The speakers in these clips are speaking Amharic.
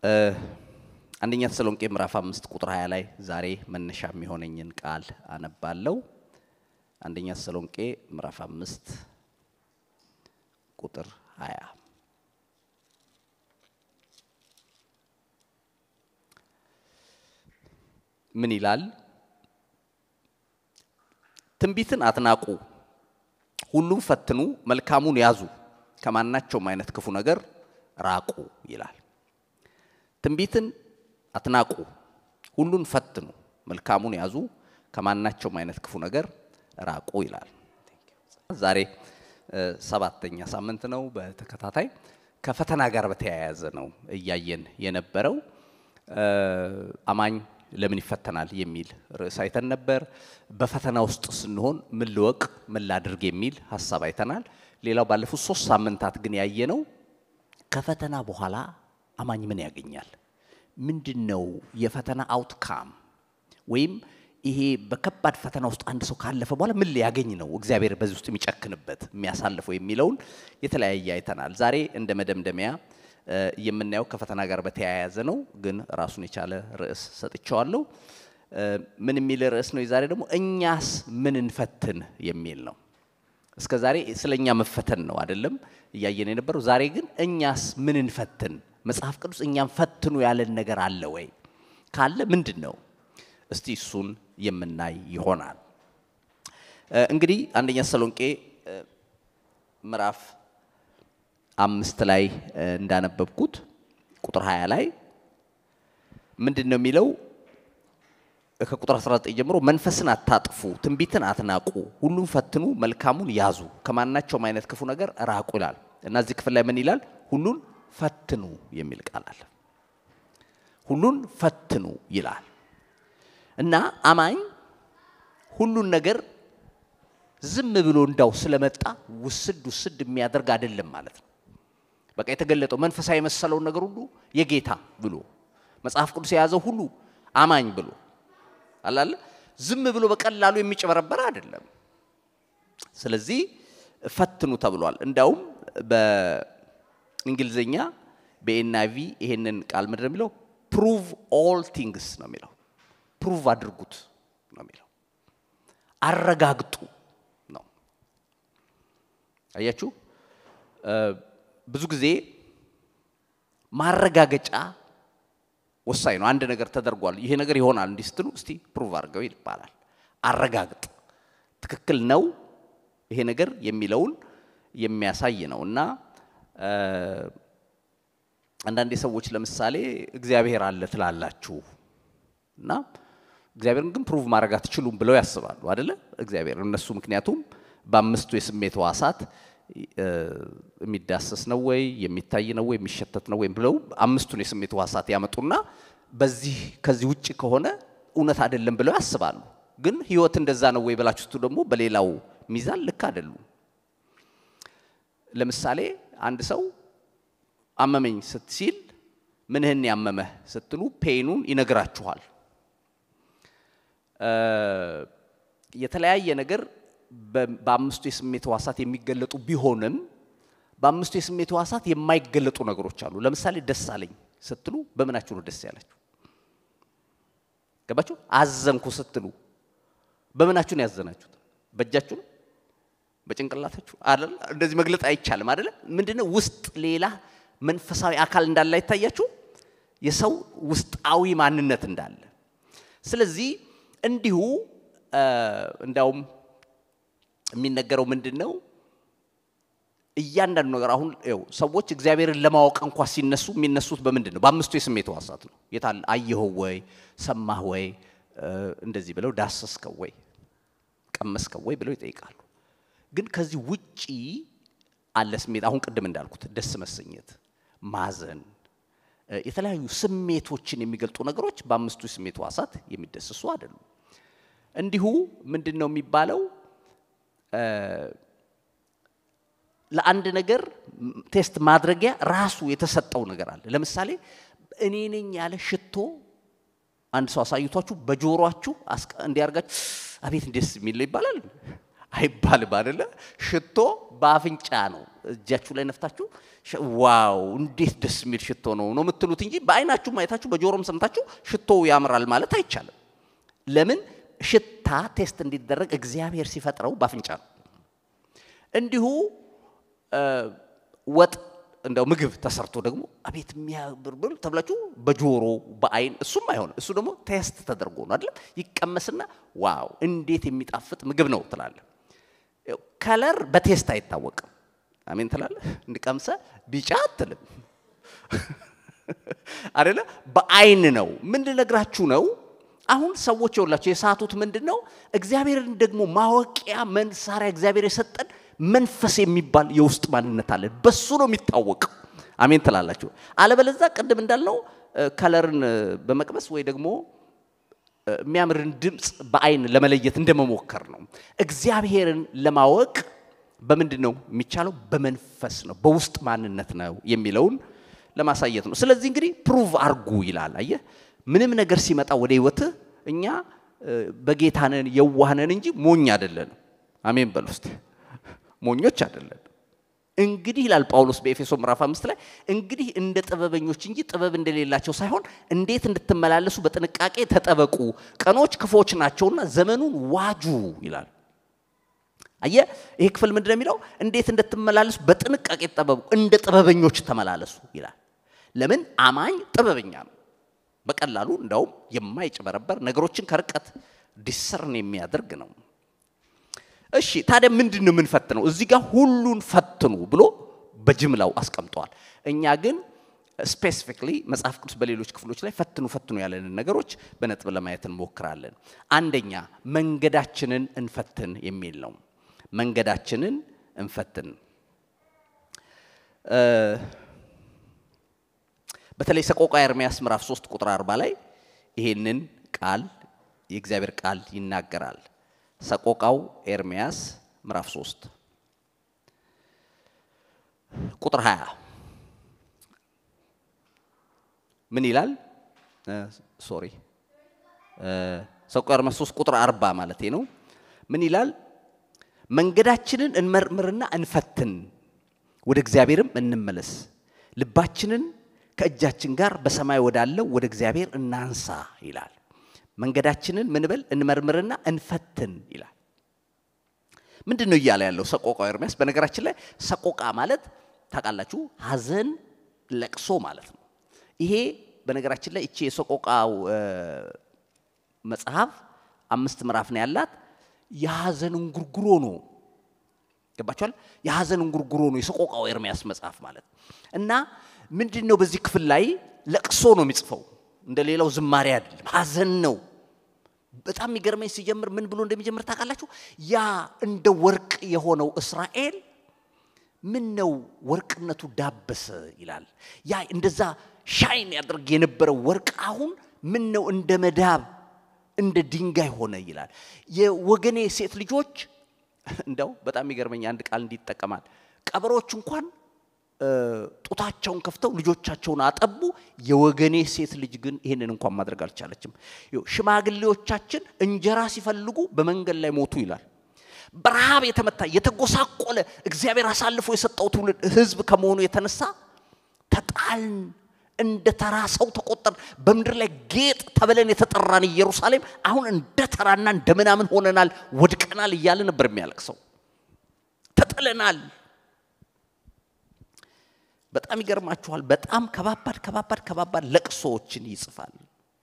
አንደኛ ተሰሎንቄ ምዕራፍ አምስት ቁጥር 20 ላይ ዛሬ መነሻ የሚሆነኝን ቃል አነባለሁ። አንደኛ ተሰሎንቄ ምዕራፍ አምስት ቁጥር 20 ምን ይላል? ትንቢትን አትናቁ፣ ሁሉም ፈትኑ፣ መልካሙን ያዙ፣ ከማናቸውም አይነት ክፉ ነገር ራቁ ይላል። ትንቢትን አትናቁ፣ ሁሉን ፈትኑ፣ መልካሙን ያዙ፣ ከማናቸውም አይነት ክፉ ነገር ራቁ ይላል። ዛሬ ሰባተኛ ሳምንት ነው በተከታታይ ከፈተና ጋር በተያያዘ ነው እያየን የነበረው። አማኝ ለምን ይፈተናል የሚል ርዕስ አይተን ነበር። በፈተና ውስጥ ስንሆን ምን ልወቅ ምን ላድርግ የሚል ሀሳብ አይተናል። ሌላው ባለፉት ሶስት ሳምንታት ግን ያየነው ከፈተና በኋላ አማኝ ምን ያገኛል? ምንድን ነው የፈተና አውትካም ወይም ይሄ በከባድ ፈተና ውስጥ አንድ ሰው ካለፈ በኋላ ምን ሊያገኝ ነው እግዚአብሔር በዚህ ውስጥ የሚጨክንበት የሚያሳልፈው የሚለውን የተለያየ አይተናል። ዛሬ እንደ መደምደሚያ የምናየው ከፈተና ጋር በተያያዘ ነው፣ ግን ራሱን የቻለ ርዕስ ሰጥቼዋለሁ። ምን የሚል ርዕስ ነው? የዛሬ ደግሞ እኛስ ምን እንፈትን የሚል ነው። እስከ ዛሬ ስለ እኛ መፈተን ነው አይደለም እያየን የነበረው። ዛሬ ግን እኛስ ምን እንፈትን፣ መጽሐፍ ቅዱስ እኛም ፈትኑ ያለን ነገር አለ ወይ? ካለ ምንድን ነው? እስቲ እሱን የምናይ ይሆናል። እንግዲህ አንደኛ ተሰሎንቄ ምዕራፍ አምስት ላይ እንዳነበብኩት ቁጥር 20 ላይ ምንድን ነው የሚለው? ከቁጥር 19 ጀምሮ መንፈስን አታጥፉ፣ ትንቢትን አትናቁ፣ ሁሉም ፈትኑ፣ መልካሙን ያዙ፣ ከማናቸውም አይነት ክፉ ነገር ራቁ ይላል እና እዚህ ክፍል ላይ ምን ይላል? ሁሉን ፈትኑ የሚል ቃል አለ። ሁሉን ፈትኑ ይላል እና አማኝ ሁሉን ነገር ዝም ብሎ እንዳው ስለመጣ ውስድ ውስድ የሚያደርግ አይደለም ማለት ነው። በቃ የተገለጠው መንፈሳዊ የመሰለውን ነገር ሁሉ የጌታ ብሎ መጽሐፍ ቅዱስ የያዘው ሁሉ አማኝ ብሎ አላለ ዝም ብሎ በቀላሉ የሚጨበረበር አይደለም። ስለዚህ ፈትኑ ተብሏል። እንዳውም በእንግሊዝኛ በኤንአይቪ ይሄንን ቃል ምንድን ነው የሚለው? ፕሩቭ ኦል ቲንግስ ነው የሚለው። ፕሩቭ አድርጉት ነው የሚለው። አረጋግጡ ነው። አያችሁ ብዙ ጊዜ ማረጋገጫ ወሳኝ ነው። አንድ ነገር ተደርጓል፣ ይሄ ነገር ይሆናል እንዲህ ስትሉ እስቲ ፕሩቭ አድርገው ይባላል። አረጋግጥ፣ ትክክል ነው ይሄ ነገር የሚለውን የሚያሳይ ነው እና አንዳንዴ ሰዎች ለምሳሌ እግዚአብሔር አለ ትላላችሁ እና እግዚአብሔርን ግን ፕሩቭ ማድረግ አትችሉም ብለው ያስባሉ አደለ? እግዚአብሔር እነሱ ምክንያቱም በአምስቱ የስሜት ሕዋሳት የሚዳሰስ ነው ወይ የሚታይ ነው ወይ የሚሸተት ነው ወይም ብለው አምስቱን የስሜት ሕዋሳት ያመጡና በዚህ ከዚህ ውጭ ከሆነ እውነት አይደለም ብለው ያስባሉ። ግን ህይወት እንደዛ ነው ወይ ብላችሁ ደግሞ በሌላው ሚዛን ልክ አይደሉም። ለምሳሌ አንድ ሰው አመመኝ ስትሲል ምንህን ያመመህ ስትሉ ፔኑን ይነግራችኋል። የተለያየ ነገር በአምስቱ የስሜት ሕዋሳት የሚገለጡ ቢሆንም በአምስቱ የስሜት ሕዋሳት የማይገለጡ ነገሮች አሉ። ለምሳሌ ደስ አለኝ ስትሉ በምናችሁ ነው ደስ ያላችሁ? ገባችሁ? አዘንኩ ስትሉ በምናችሁ ነው ያዘናችሁት? በእጃችሁ ነው? በጭንቅላታችሁ አይደል? እንደዚህ መግለጥ አይቻልም አይደለ? ምንድነው ውስጥ ሌላ መንፈሳዊ አካል እንዳለ አይታያችሁ? የሰው ውስጣዊ ማንነት እንዳለ። ስለዚህ እንዲሁ እንዳውም የሚነገረው ምንድን ነው? እያንዳንዱ ነገር አሁን ው ሰዎች እግዚአብሔርን ለማወቅ እንኳ ሲነሱ የሚነሱት በምንድን ነው? በአምስቱ የስሜት ሕዋሳት ነው። የታል አየኸው ወይ ሰማህ ወይ እንደዚህ ብለው ዳሰስከው ወይ ቀመስከው ወይ ብለው ይጠይቃሉ። ግን ከዚህ ውጪ አለ ስሜት። አሁን ቅድም እንዳልኩት ደስ መሰኘት፣ ማዘን፣ የተለያዩ ስሜቶችን የሚገልጡ ነገሮች በአምስቱ የስሜት ሕዋሳት የሚደስሱ አይደሉም። እንዲሁ ምንድን ነው የሚባለው ለአንድ ነገር ቴስት ማድረጊያ ራሱ የተሰጠው ነገር አለ። ለምሳሌ እኔ ነኝ ያለ ሽቶ አንድ ሰው አሳይቷችሁ በጆሮአችሁ እንዲያርጋችሁ አቤት ደስ የሚል ነው ይባላል አይባልም አይደለ? ሽቶ በአፍንጫ ነው። እጃችሁ ላይ ነፍታችሁ ዋው እንዴት ደስ የሚል ሽቶ ነው ነው የምትሉት እንጂ በአይናችሁም አይታችሁ በጆሮም ሰምታችሁ ሽቶ ያምራል ማለት አይቻልም። ለምን? ሽታ ቴስት እንዲደረግ እግዚአብሔር ሲፈጥረው በአፍንጫ ነው። እንዲሁ ወጥ እንደው ምግብ ተሰርቶ ደግሞ አቤት የሚያብርብል ተብላችሁ በጆሮ በአይን እሱም አይሆንም። እሱ ደግሞ ቴስት ተደርጎ ነው አይደለም። ይቀመስና ዋው እንዴት የሚጣፍጥ ምግብ ነው ትላለ። ከለር በቴስት አይታወቅም። አሜን ትላለ። እንቀምሰ ቢጫ አትልም አይደለ? በአይን ነው። ምን ልነግራችሁ ነው? አሁን ሰዎች የውላቸው የሳቱት ምንድን ነው? እግዚአብሔርን ደግሞ ማወቂያ መሳሪያ እግዚአብሔር የሰጠን መንፈስ የሚባል የውስጥ ማንነት አለን። በሱ ነው የሚታወቀው። አሜን ትላላችሁ። አለበለዛ ቅድም እንዳልነው ከለርን በመቅመስ ወይ ደግሞ የሚያምርን ድምፅ በአይን ለመለየት እንደመሞከር ነው። እግዚአብሔርን ለማወቅ በምንድን ነው የሚቻለው? በመንፈስ ነው፣ በውስጥ ማንነት ነው የሚለውን ለማሳየት ነው። ስለዚህ እንግዲህ ፕሩቭ አርጉ ይላል። አየህ ምንም ነገር ሲመጣ ወደ ህይወትህ እኛ በጌታነን የዋህነን እንጂ ሞኝ አይደለንም። አሜን በል ውስጥ ሞኞች አይደለን። እንግዲህ ይላል ጳውሎስ በኤፌሶ ምዕራፍ አምስት ላይ እንግዲህ እንደ ጥበበኞች እንጂ ጥበብ እንደሌላቸው ሳይሆን እንዴት እንድትመላለሱ በጥንቃቄ ተጠበቁ፣ ቀኖች ክፎች ናቸውና ዘመኑን ዋጁ ይላል። አየ ይሄ ክፍል ምንድን ነው የሚለው? እንዴት እንድትመላለሱ በጥንቃቄ ተጠበቁ፣ እንደ ጥበበኞች ተመላለሱ ይላል። ለምን አማኝ ጥበበኛ ነው። በቀላሉ እንዳውም የማይጭበረበር ነገሮችን ከርቀት ዲሰርን የሚያደርግ ነው። እሺ ታዲያ ምንድን ነው የምንፈትነው? እዚህ ጋር ሁሉን ፈትኑ ብሎ በጅምላው አስቀምጠዋል። እኛ ግን ስፔሲፊክሊ መጽሐፍ ቅዱስ በሌሎች ክፍሎች ላይ ፈትኑ ፈትኑ ያለንን ነገሮች በነጥብ ለማየት እንሞክራለን። አንደኛ መንገዳችንን እንፈትን የሚል ነው። መንገዳችንን እንፈትን በተለይ ሰቆቃ ኤርምያስ ምዕራፍ 3 ቁጥር 40 ላይ ይሄንን ቃል የእግዚአብሔር ቃል ይናገራል። ሰቆቃው ኤርምያስ ምዕራፍ 3 ቁጥር 20 ምን ይላል? ሶሪ ሰቆቃው ኤርምያስ 3 ቁጥር 40 ማለት ነው። ምን ይላል? መንገዳችንን እንመርምርና እንፈትን፣ ወደ እግዚአብሔርም እንመለስ፣ ልባችንን ከእጃችን ጋር በሰማይ ወዳለው ወደ እግዚአብሔር እናንሳ ይላል። መንገዳችንን ምን በል እንመርምርና እንፈትን ይላል። ምንድን ነው እያለ ያለው ሰቆቃው ኤርምያስ? በነገራችን ላይ ሰቆቃ ማለት ታውቃላችሁ፣ ሐዘን ለቅሶ ማለት ነው። ይሄ በነገራችን ላይ እቺ የሰቆቃው መጽሐፍ አምስት ምዕራፍ ነው ያላት። የሐዘን እንጉርጉሮ ነው። ገባችኋል? የሐዘን እንጉርጉሮ ነው የሰቆቃው ኤርምያስ መጽሐፍ ማለት እና ምንድን ነው በዚህ ክፍል ላይ ለቅሶ ነው የሚጽፈው እንደ ሌላው ዝማሬ አይደለም፣ ሐዘን ነው። በጣም የሚገርመኝ ሲጀምር ምን ብሎ እንደሚጀምር ታውቃላችሁ? ያ እንደ ወርቅ የሆነው እስራኤል ምን ነው ወርቅነቱ ዳበሰ ይላል። ያ እንደዛ ሻይን ያደርግ የነበረው ወርቅ አሁን ምን ነው እንደ መዳብ እንደ ድንጋይ ሆነ ይላል። የወገኔ ሴት ልጆች እንደው በጣም የሚገርመኝ አንድ ቃል እንዲጠቀማል ቀበሮች እንኳን ጡታቸውን ከፍተው ልጆቻቸውን አጠቡ። የወገኔ ሴት ልጅ ግን ይህንን እንኳን ማድረግ አልቻለችም። ሽማግሌዎቻችን እንጀራ ሲፈልጉ በመንገድ ላይ ሞቱ ይላል። በረሃብ የተመታ የተጎሳቆለ እግዚአብሔር አሳልፎ የሰጠው ትውልድ ሕዝብ ከመሆኑ የተነሳ ተጣልን፣ እንደ ተራ ሰው ተቆጠር። በምድር ላይ ጌጥ ተብለን የተጠራን ኢየሩሳሌም አሁን እንደ ተራና እንደ ምናምን ሆነናል፣ ወድቀናል እያለ ነበር የሚያለቅሰው። ተጥለናል። በጣም ይገርማችኋል። በጣም ከባባድ ከባባድ ከባባድ ለቅሶዎችን ይጽፋል።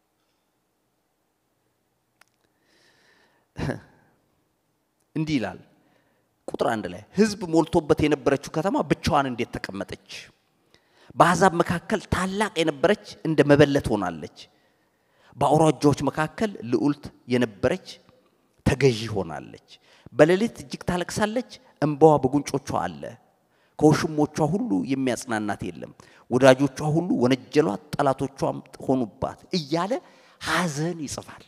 እንዲህ ይላል ቁጥር አንድ ላይ ህዝብ ሞልቶበት የነበረችው ከተማ ብቻዋን እንዴት ተቀመጠች? በአሕዛብ መካከል ታላቅ የነበረች እንደ መበለት ሆናለች። በአውራጃዎች መካከል ልዑልት የነበረች ተገዢ ሆናለች። በሌሊት እጅግ ታለቅሳለች፣ እንባዋ በጉንጮቿ አለ። ከውሽሞቿ ሁሉ የሚያጽናናት የለም። ወዳጆቿ ሁሉ ወነጀሏት፣ ጠላቶቿም ሆኑባት እያለ ሐዘን ይጽፋል።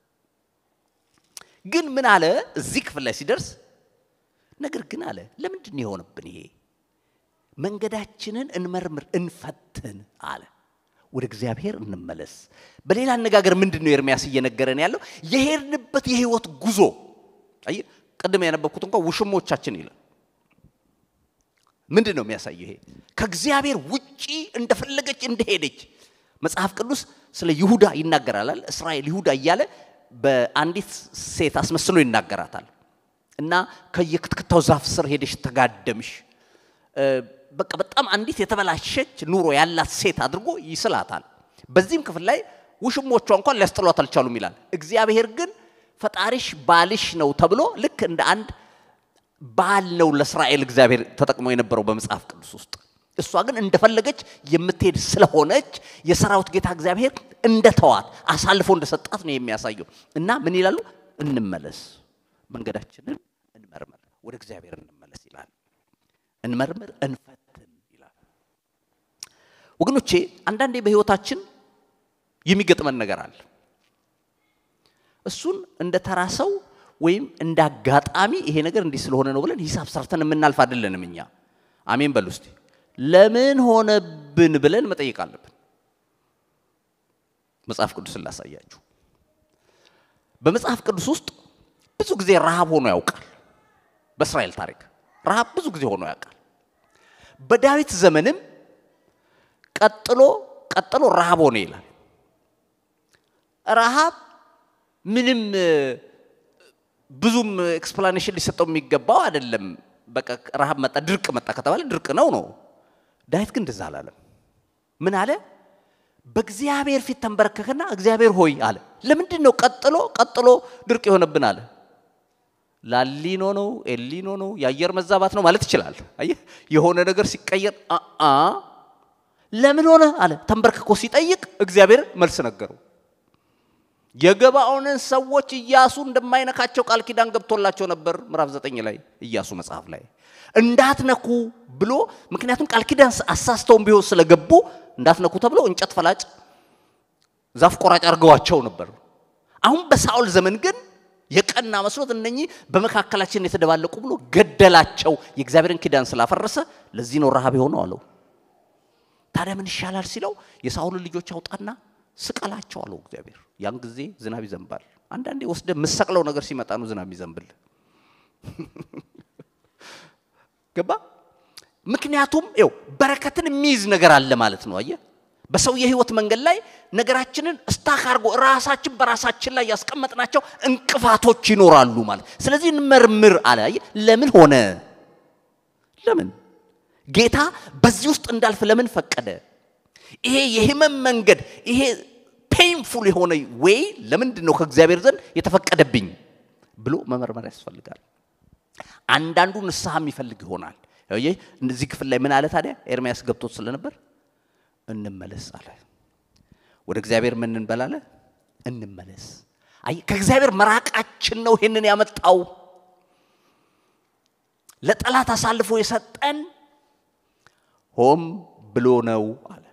ግን ምን አለ እዚህ ክፍል ላይ ሲደርስ ነገር ግን አለ ለምንድን ነው የሆነብን ይሄ? መንገዳችንን እንመርምር እንፈትን አለ። ወደ እግዚአብሔር እንመለስ። በሌላ አነጋገር ምንድን ነው ኤርሚያስ እየነገረን ያለው? የሄድንበት የህይወት ጉዞ ቅድም ያነበብኩት እንኳን ውሽሞቻችን ይላል። ምንድን ነው የሚያሳየው? ይሄ ከእግዚአብሔር ውጪ እንደፈለገች እንደሄደች መጽሐፍ ቅዱስ ስለ ይሁዳ ይናገራል። እስራኤል ይሁዳ እያለ በአንዲት ሴት አስመስሎ ይናገራታል። እና ከየክትክታው ዛፍ ስር ሄደሽ ተጋደምሽ፣ በቃ በጣም አንዲት የተበላሸች ኑሮ ያላት ሴት አድርጎ ይስላታል። በዚህም ክፍል ላይ ውሽሞቿ እንኳን ሊያስጥሏት አልቻሉም ይላል። እግዚአብሔር ግን ፈጣሪሽ ባልሽ ነው ተብሎ ልክ እንደ አንድ ባል ነው ለእስራኤል እግዚአብሔር ተጠቅሞ የነበረው በመጽሐፍ ቅዱስ ውስጥ። እሷ ግን እንደፈለገች የምትሄድ ስለሆነች የሰራዊት ጌታ እግዚአብሔር እንደተዋት አሳልፎ እንደሰጣት ነው የሚያሳየው። እና ምን ይላሉ? እንመለስ፣ መንገዳችንን እንመርምር፣ ወደ እግዚአብሔር እንመለስ ይላል። እንመርምር፣ እንፈትን ይላል። ወገኖቼ አንዳንዴ በህይወታችን የሚገጥመን ነገር አለ። እሱን እንደ ተራ ሰው ወይም እንደ አጋጣሚ ይሄ ነገር እንዲህ ስለሆነ ነው ብለን ሂሳብ ሰርተን የምናልፍ አይደለንም። እኛ አሜን በሉ እስቲ። ለምን ሆነብን ብለን መጠየቅ አለብን። መጽሐፍ ቅዱስን ላሳያችሁ። በመጽሐፍ ቅዱስ ውስጥ ብዙ ጊዜ ረሃብ ሆኖ ያውቃል። በእስራኤል ታሪክ ረሃብ ብዙ ጊዜ ሆኖ ያውቃል። በዳዊት ዘመንም ቀጥሎ ቀጥሎ ረሃብ ሆነ ይላል። ረሃብ ምንም ብዙም ኤክስፕላኔሽን ሊሰጠው የሚገባው አይደለም። በቃ ረሃብ መጣ፣ ድርቅ መጣ ከተባለ ድርቅ ነው ነው። ዳዊት ግን እንደዛ አላለም። ምን አለ? በእግዚአብሔር ፊት ተንበረከከና እግዚአብሔር ሆይ አለ። ለምንድን ነው ቀጥሎ ቀጥሎ ድርቅ የሆነብን አለ? ላሊኖ ነው ኤሊኖ ነው የአየር መዛባት ነው ማለት ይችላል። አየህ የሆነ ነገር ሲቀየር አ ለምን ሆነ አለ። ተንበርክኮ ሲጠይቅ እግዚአብሔር መልስ ነገረው። የገባኦንን ሰዎች ኢያሱ እንደማይነካቸው ቃል ኪዳን ገብቶላቸው ነበር። ምዕራፍ ዘጠኝ ላይ ኢያሱ መጽሐፍ ላይ እንዳትነኩ ብሎ ምክንያቱም ቃል ኪዳን አሳስተውን ቢሆን ስለገቡ እንዳትነኩ ተብሎ እንጨት ፈላጭ ዛፍ ቆራጭ አድርገዋቸው ነበር። አሁን በሳኦል ዘመን ግን የቀና መስሎት እነኚህ በመካከላችን የተደባለቁ ብሎ ገደላቸው። የእግዚአብሔርን ኪዳን ስላፈረሰ ለዚህ ነው ረሃብ የሆነው አለው። ታዲያ ምን ይሻላል ሲለው የሳኦልን ልጆች አውጣና ስቀላቸው አለው እግዚአብሔር። ያን ጊዜ ዝናብ ይዘንባል። አንዳንዴ ወስደ የምሰቅለው ነገር ሲመጣ ነው ዝናብ ይዘንብል። ገባ? ምክንያቱም ው በረከትን የሚይዝ ነገር አለ ማለት ነው። አየ በሰው የህይወት መንገድ ላይ ነገራችንን እስታክ አድርጎ ራሳችን በራሳችን ላይ ያስቀመጥናቸው እንቅፋቶች ይኖራሉ ማለት። ስለዚህ እንመርምር አለ። አየ ለምን ሆነ? ለምን ጌታ በዚህ ውስጥ እንዳልፍ ለምን ፈቀደ? ይሄ የህመም መንገድ ይሄ ፔንፉል የሆነ ዌይ ለምንድን ነው ከእግዚአብሔር ዘንድ የተፈቀደብኝ ብሎ መመርመር ያስፈልጋል። አንዳንዱ ንስሐ የሚፈልግ ይሆናል። እዚህ ክፍል ላይ ምን አለ ታዲያ? ኤርሚያስ ገብቶት ስለነበር እንመለስ አለ። ወደ እግዚአብሔር ምን እንበላለ? እንመለስ። አይ ከእግዚአብሔር መራቃችን ነው ይሄንን ያመጣው። ለጠላት አሳልፎ የሰጠን ሆም ብሎ ነው አለ።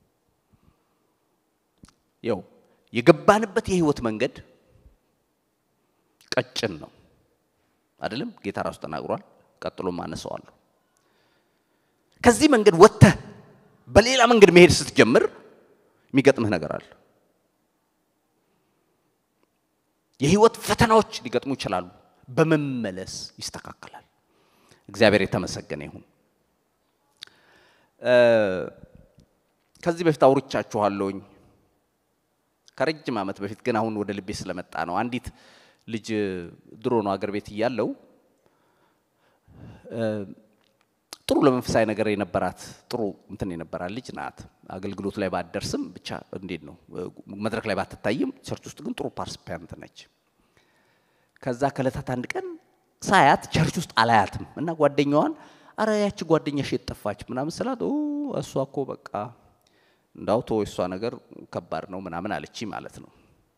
ያው የገባንበት የህይወት መንገድ ቀጭን ነው አይደለም? ጌታ ራሱ ተናግሯል። ቀጥሎም አነሳዋለሁ። ከዚህ መንገድ ወጥተህ በሌላ መንገድ መሄድ ስትጀምር የሚገጥምህ ነገር አለ። የህይወት ፈተናዎች ሊገጥሙ ይችላሉ። በመመለስ ይስተካከላል። እግዚአብሔር የተመሰገነ ይሁን። ከዚህ በፊት አውርቻችኋለሁኝ ከረጅም ዓመት በፊት ግን አሁን ወደ ልቤ ስለመጣ ነው። አንዲት ልጅ ድሮ ነው አገር ቤት እያለው ጥሩ ለመንፈሳዊ ነገር የነበራት ጥሩ እንትን የነበራት ልጅ ናት። አገልግሎት ላይ ባትደርስም ብቻ እንዴት ነው መድረክ ላይ ባትታይም ቸርች ውስጥ ግን ጥሩ ፓርቲሲፓንት ነች። ከዛ ከዕለታት አንድ ቀን ሳያት ቸርች ውስጥ አላያትም እና ጓደኛዋን አረ ያቺ ጓደኛሽ የት ጠፋች ምናምን ስላት እሷ እኮ በቃ እንዳው ተወው እሷ ነገር ከባድ ነው ምናምን አለች ማለት ነው።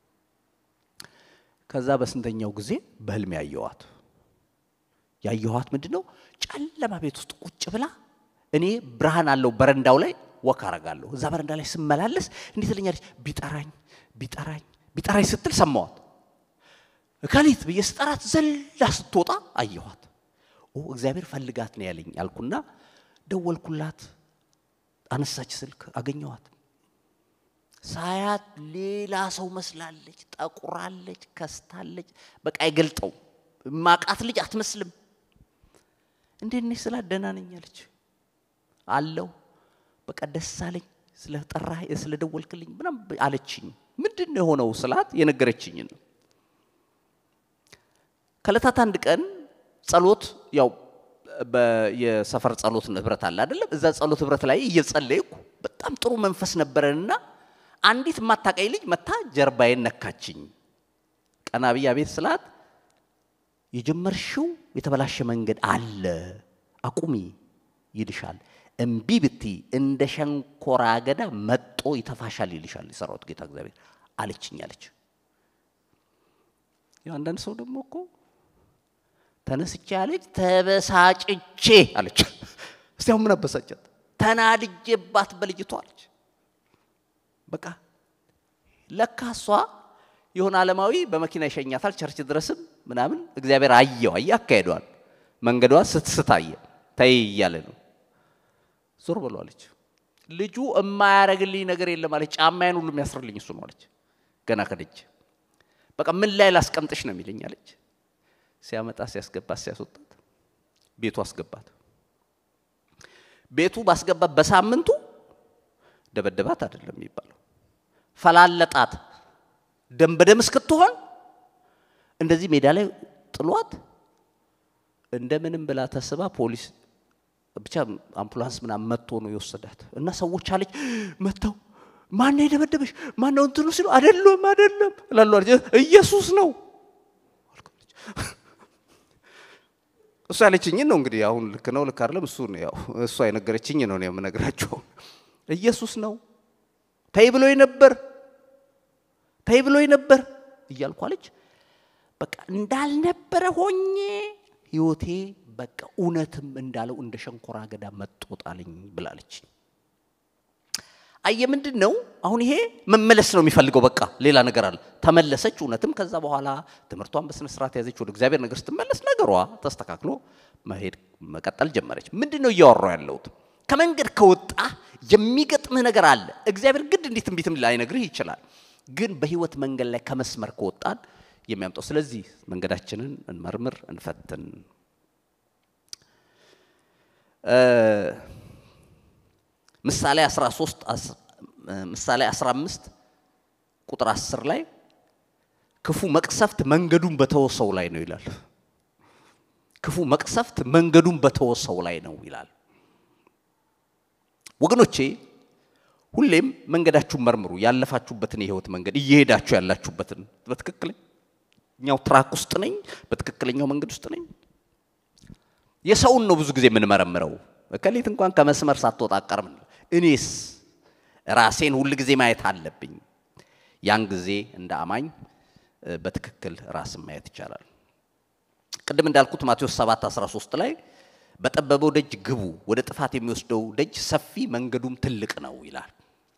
ከዛ በስንተኛው ጊዜ በህልም ያየዋት ያየኋት ምንድን ነው ጨለማ ቤት ውስጥ ቁጭ ብላ እኔ ብርሃን አለው በረንዳው ላይ ወክ አረጋለሁ። እዛ በረንዳ ላይ ስመላለስ እንዴት ትለኛለች፣ ቢጠራኝ ቢጠራኝ ቢጠራኝ ስትል ሰማዋት። እከሊት ብዬ ስጠራት ዘላ ስትወጣ አየኋት። ኦ እግዚአብሔር ፈልጋት ነው ያለኝ አልኩና ደወልኩላት። አነሳች ስልክ አገኘዋት። ሳያት ሌላ ሰው መስላለች፣ ጠቁራለች፣ ከስታለች። በቃ አይገልጠው ማቃት ልጅ አትመስልም። እንዴት ነሽ ስላት ደህና ነኝ አለች። አለው በቃ ደስ አለኝ ስለጠራህ ስለደወልክልኝ ምናምን አለችኝ። ምንድን ነው የሆነው ስላት የነገረችኝን ነው። ከዕለታት አንድ ቀን ጸሎት ያው የሰፈር ጸሎት ህብረት አለ አይደለም? እዛ ጸሎት ህብረት ላይ እየጸለይኩ በጣም ጥሩ መንፈስ ነበረንና አንዲት የማታውቀኝ ልጅ መታ ጀርባዬን ነካችኝ። ቀና ብዬ አቤት ስላት የጀመርሽው የተበላሸ መንገድ አለ አቁሚ ይልሻል። እምቢ ብቲ እንደ ሸንኮራ አገዳ መጦ ይተፋሻል ይልሻል የሰራዊት ጌታ እግዚአብሔር አለችኝ አለች። ያው አንዳንድ ሰው ደግሞ እኮ ተነስቼ አለች ተበሳጭቼ አለች። እስቲ አሁን ምን አበሳጫት? ተናድጄባት በልጅቷ አለች። በቃ ለካ እሷ የሆነ ዓለማዊ በመኪና ይሸኛታል ቸርች ድረስም ምናምን እግዚአብሔር አየው አየ አካሄዷል። መንገዷ ስትስት አየ ተይ እያለ ነው። ዞር ብሎ አለች። ልጁ የማያረግልኝ ነገር የለም አለች። ጫማዬን ሁሉ የሚያስርልኝ እሱ ነው አለች። ገና ከደጅ በቃ ምን ላይ ላስቀምጥሽ ነው የሚለኝ አለች። ሲያመጣ ሲያስገባት ሲያስወጣት ቤቱ አስገባት። ቤቱ ባስገባት በሳምንቱ ደበደባት አይደለም የሚባለው ፈላለጣት ደም በደም እስክትሆን እንደዚህ ሜዳ ላይ ጥሏት እንደምንም ብላ ተስባ ፖሊስ ብቻ አምቡላንስ ምናምን መጥቶ ነው የወሰዳት እና ሰዎች አለች መጥተው ማን ነው የደበደበሽ? ማን ነው እንትኑ ሲሉ አይደለም አይደለም እላሉ ኢየሱስ ነው እሱ ያለችኝን ነው እንግዲህ አሁን ልክ ነው ልክ አይደለም እሱ ነው ያው እሷ የነገረችኝ ነው ነው የምነግራቸው ኢየሱስ ነው ተይ ብሎኝ ነበር ተይ ብሎኝ ነበር እያልኩ አለች በቃ እንዳልነበረ ሆኜ ህይወቴ በቃ እውነትም እንዳለው እንደ ሸንኮራ አገዳ መጦጣልኝ ብላለች። አየ ምንድን ነው አሁን ይሄ መመለስ ነው የሚፈልገው። በቃ ሌላ ነገር አለ። ተመለሰች እውነትም። ከዛ በኋላ ትምህርቷን በስነ ስርዓት ያዘች። ወደ እግዚአብሔር ነገር ስትመለስ ነገሯ ተስተካክሎ መሄድ መቀጠል ጀመረች። ምንድን ነው እያወራው ያለሁት? ከመንገድ ከወጣ የሚገጥምህ ነገር አለ። እግዚአብሔር ግድ እንዴት ትንቢትም ላይነግርህ ይችላል። ግን በህይወት መንገድ ላይ ከመስመር ከወጣን የሚያምጠው ስለዚህ መንገዳችንን እንመርምር፣ እንፈትን። ምሳሌ 13 ምሳሌ 15 ቁጥር 10 ላይ ክፉ መቅሰፍት መንገዱን በተወሰው ላይ ነው ይላል። ክፉ መቅሰፍት መንገዱን በተወሰው ላይ ነው ይላል። ወገኖቼ ሁሌም መንገዳችሁን መርምሩ። ያለፋችሁበትን የህይወት መንገድ እየሄዳችሁ ያላችሁበትን በትክክለኛው ትራክ ውስጥ ነኝ፣ በትክክለኛው መንገድ ውስጥ ነኝ። የሰውን ነው ብዙ ጊዜ የምንመረምረው። እከሌት እንኳን ከመስመር ሳትወጣ አቀርም እኔስ ራሴን ሁል ጊዜ ማየት አለብኝ። ያን ጊዜ እንደ አማኝ በትክክል ራስን ማየት ይቻላል። ቅድም እንዳልኩት ማቴዎስ 7 13 ላይ በጠበበው ደጅ ግቡ፣ ወደ ጥፋት የሚወስደው ደጅ ሰፊ መንገዱም ትልቅ ነው ይላል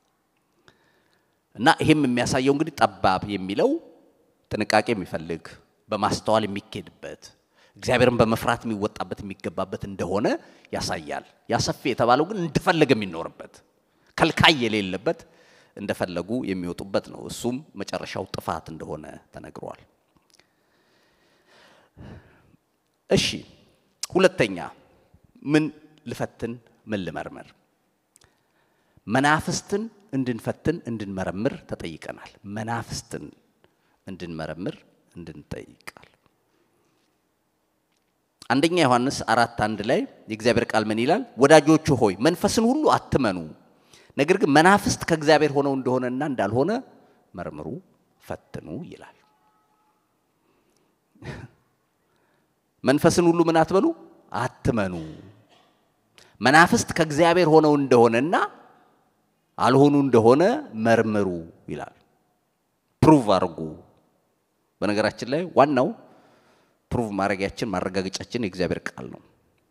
እና ይሄም የሚያሳየው እንግዲህ ጠባብ የሚለው ጥንቃቄ የሚፈልግ በማስተዋል የሚኬድበት እግዚአብሔርን በመፍራት የሚወጣበት የሚገባበት እንደሆነ ያሳያል። ያ ሰፊ የተባለው ግን እንደፈለገ የሚኖርበት ከልካይ የሌለበት እንደፈለጉ የሚወጡበት ነው። እሱም መጨረሻው ጥፋት እንደሆነ ተነግሯል። እሺ ሁለተኛ ምን ልፈትን? ምን ልመርምር? መናፍስትን እንድንፈትን እንድንመረምር ተጠይቀናል። መናፍስትን እንድንመረምር እንድንጠይቃል። አንደኛ ዮሐንስ አራት አንድ ላይ የእግዚአብሔር ቃል ምን ይላል? ወዳጆቹ ሆይ መንፈስን ሁሉ አትመኑ፣ ነገር ግን መናፍስት ከእግዚአብሔር ሆነው እንደሆነና እንዳልሆነ መርምሩ፣ ፈትኑ ይላል። መንፈስን ሁሉ ምን አትበሉ? አትመኑ። መናፍስት ከእግዚአብሔር ሆነው እንደሆነና አልሆኑ እንደሆነ መርምሩ ይላል። ፕሩቭ አድርጉ። በነገራችን ላይ ዋናው ፕሩቭ ማድረጊያችን ማረጋገጫችን የእግዚአብሔር ቃል ነው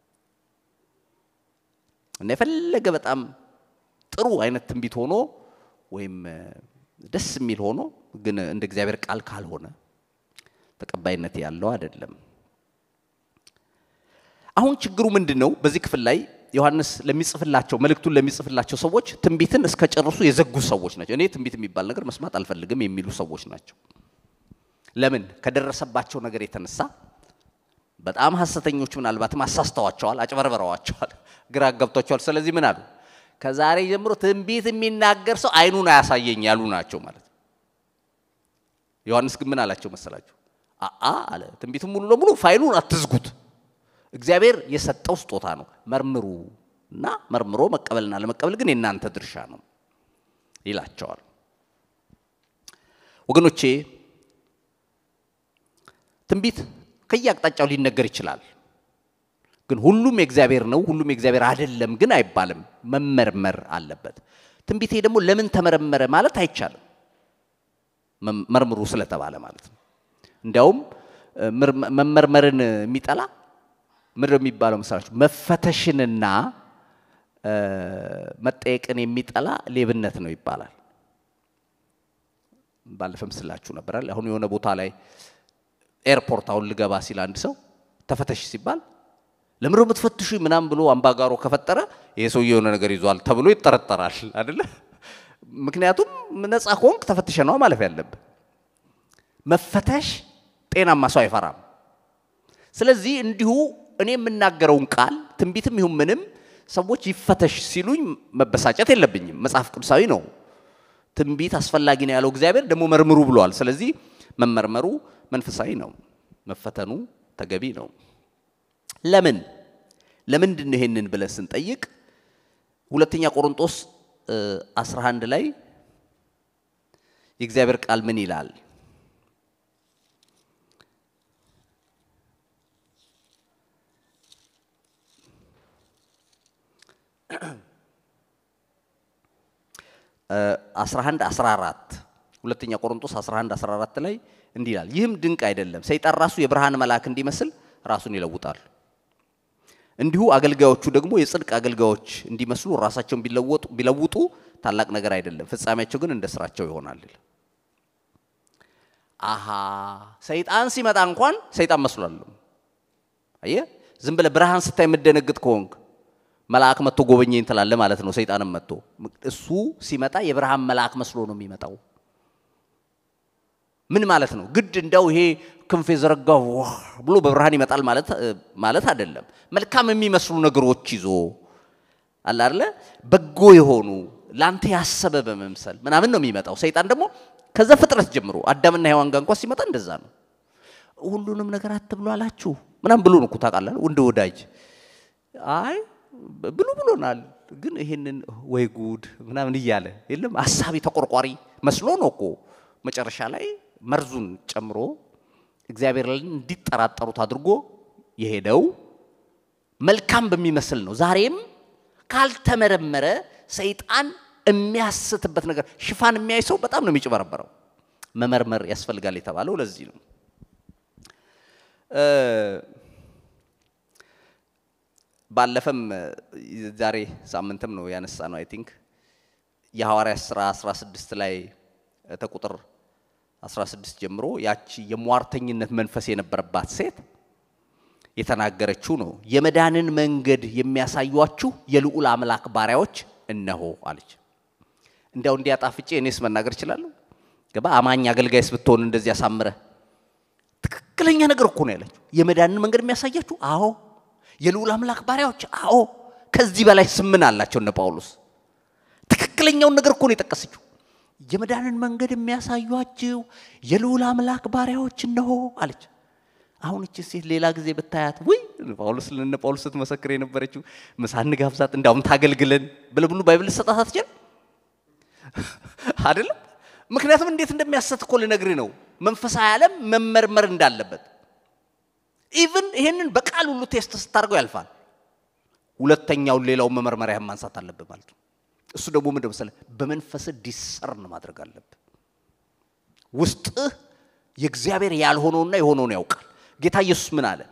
እና የፈለገ በጣም ጥሩ አይነት ትንቢት ሆኖ ወይም ደስ የሚል ሆኖ ግን እንደ እግዚአብሔር ቃል ካልሆነ ተቀባይነት ያለው አይደለም። አሁን ችግሩ ምንድን ነው? በዚህ ክፍል ላይ ዮሐንስ ለሚጽፍላቸው መልእክቱን ለሚጽፍላቸው ሰዎች ትንቢትን እስከ ጨርሱ የዘጉ ሰዎች ናቸው። እኔ ትንቢት የሚባል ነገር መስማት አልፈልግም የሚሉ ሰዎች ናቸው። ለምን? ከደረሰባቸው ነገር የተነሳ በጣም ሐሰተኞች ምናልባትም አሳስተዋቸዋል፣ አጭበርበረዋቸዋል፣ ግራ ገብቷቸዋል። ስለዚህ ምን አሉ? ከዛሬ ጀምሮ ትንቢት የሚናገር ሰው አይኑን አያሳየኝ ያሉ ናቸው ማለት ነው። ዮሐንስ ግን ምን አላቸው መሰላችሁ? አአ አለ ትንቢቱን ሙሉ ለሙሉ ፋይሉን አትዝጉት። እግዚአብሔር የሰጠው ስጦታ ነው። መርምሩ እና መርምሮ መቀበልና ለመቀበል ግን የእናንተ ድርሻ ነው ይላቸዋል። ወገኖቼ ትንቢት ከየአቅጣጫው ሊነገር ይችላል። ግን ሁሉም የእግዚአብሔር ነው፣ ሁሉም የእግዚአብሔር አይደለም ግን አይባልም። መመርመር አለበት። ትንቢቴ ደግሞ ለምን ተመረመረ ማለት አይቻልም። መርምሩ ስለተባለ ማለት ነው። እንዲያውም መመርመርን የሚጠላ ምድር የሚባለው መሰላችሁ መፈተሽንና መጠየቅን የሚጠላ ሌብነት ነው ይባላል። ባለፈም ስላችሁ ነበራል። አሁን የሆነ ቦታ ላይ ኤርፖርት አሁን ልገባ ሲል አንድ ሰው ተፈተሽ ሲባል ለምንድነው የምትፈትሹ ምናምን ብሎ አምባጋሮ ከፈጠረ ይሄ ሰውዬ የሆነ ነገር ይዟል ተብሎ ይጠረጠራል አይደለ? ምክንያቱም ነፃ ከሆንክ ተፈትሸ ነው ማለፍ ያለብህ። መፈተሽ ጤናማ ሰው አይፈራም። ስለዚህ እንዲሁ እኔ የምናገረውን ቃል ትንቢትም ይሁን ምንም ሰዎች ይፈተሽ ሲሉኝ መበሳጨት የለብኝም። መጽሐፍ ቅዱሳዊ ነው። ትንቢት አስፈላጊ ነው ያለው እግዚአብሔር ደግሞ መርምሩ ብለዋል። ስለዚህ መመርመሩ መንፈሳዊ ነው፣ መፈተኑ ተገቢ ነው። ለምን ለምንድን ነው ይሄንን ብለን ስንጠይቅ ሁለተኛ ቆሮንጦስ 11 ላይ የእግዚአብሔር ቃል ምን ይላል? አስራ አንድ አስራ አራት ሁለተኛ ቆሮንቶስ 11 14 ላይ እንዲህ ይላል፣ ይህም ድንቅ አይደለም፣ ሰይጣን ራሱ የብርሃን መልአክ እንዲመስል ራሱን ይለውጣል። እንዲሁ አገልጋዮቹ ደግሞ የጽድቅ አገልጋዮች እንዲመስሉ ራሳቸውን ቢለውጡ ታላቅ ነገር አይደለም፣ ፍጻሜያቸው ግን እንደ ስራቸው ይሆናል። አሃ ሰይጣን ሲመጣ እንኳን ሰይጣን መስሏል። አየህ፣ ዝም ብለህ ብርሃን ስታይ የምደነግጥ ከሆንክ መልአክ መጥቶ ጎበኘኝ ትላለህ ማለት ነው። ሰይጣንም መጥቶ እሱ ሲመጣ የብርሃን መልአክ መስሎ ነው የሚመጣው። ምን ማለት ነው? ግድ እንደው ይሄ ክንፍ የዘረጋው ብሎ በብርሃን ይመጣል ማለት አይደለም። መልካም የሚመስሉ ነገሮች ይዞ አለ አይደለ? በጎ የሆኑ ላንተ ያሰበ በመምሰል ምናምን ነው የሚመጣው። ሰይጣን ደግሞ ከዛ ፍጥረት ጀምሮ አዳምና ሔዋን ጋር እንኳን ሲመጣ እንደዛ ነው። ሁሉንም ነገር አትብሉ አላችሁ ምናምን ብሎ ነው እኮ ታውቃለህ፣ እንደ ወዳጅ አይ ብሉ ብሎናል፣ ግን ይሄንን ወይ ጉድ ምናምን እያለ የለም አሳቢ ተቆርቋሪ መስሎ ነው እኮ መጨረሻ ላይ መርዙን ጨምሮ እግዚአብሔር እንዲጠራጠሩት አድርጎ የሄደው መልካም በሚመስል ነው። ዛሬም ካልተመረመረ ሰይጣን የሚያስትበት ነገር ሽፋን የሚያይ ሰው በጣም ነው የሚጭበረበረው። መመርመር ያስፈልጋል የተባለው ለዚህ ነው። ባለፈም ዛሬ ሳምንትም ነው ያነሳ ነው አይ ቲንክ የሐዋርያት ሥራ 16 ላይ ተቁጥር 16 ጀምሮ ያቺ የሟርተኝነት መንፈስ የነበረባት ሴት የተናገረችው ነው። የመዳንን መንገድ የሚያሳዩአችሁ የልዑል አምላክ ባሪያዎች እነሆ አለች። እንዲያው እንዲያጣፍጬ እኔስ መናገር እችላለሁ? ገባ አማኝ አገልጋይስ ብትሆን እንደዚህ አሳምረ ትክክለኛ ነገር እኮ ነው ያለችው። የመዳንን መንገድ የሚያሳያችሁ አዎ የልዑል አምላክ ባሪያዎች አዎ። ከዚህ በላይ ስምን አላቸው እነ ጳውሎስ። ትክክለኛውን ነገር እኮ ነው የጠቀሰችው። የመዳንን መንገድ የሚያሳዩአችሁ የልዑል አምላክ ባሪያዎች እነሆ አለች። አሁን እቺ ሴት ሌላ ጊዜ ብታያት ውይ ጳውሎስ ለነ ጳውሎስ ስትመሰክር የነበረችው ምሳ እንጋብዛት እንዳውም ታገልግለን ብለህ ብሉ ባይብል ሰጣት አትችል አይደለም። ምክንያቱም እንዴት እንደሚያሰት እኮ ልነግርህ ነው። መንፈሳዊ ዓለም መመርመር እንዳለበት ኢቭን ይሄንን በቃል ሁሉ ቴስት ስታደርገው ያልፋል። ሁለተኛውን ሌላውን መመርመሪያ ማንሳት አለብህ ማለት ነው። እሱ ደግሞ ምንድን መሰለህ በመንፈስ ዲሰርን ማድረግ አለብህ። ውስጥህ የእግዚአብሔር ያልሆነውና የሆነውን ያውቃል። ጌታ ኢየሱስ ምን አለ?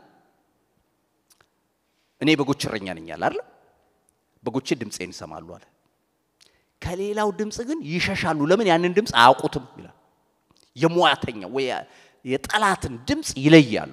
እኔ በጎች እረኛ ነኝ አለ አይደል? በጎቼ ድምፄን ይሰማሉ አለ። ከሌላው ድምፅ ግን ይሸሻሉ። ለምን? ያንን ድምፅ አያውቁትም ይላል። የሟያተኛ ወይ የጠላትን ድምፅ ይለያሉ።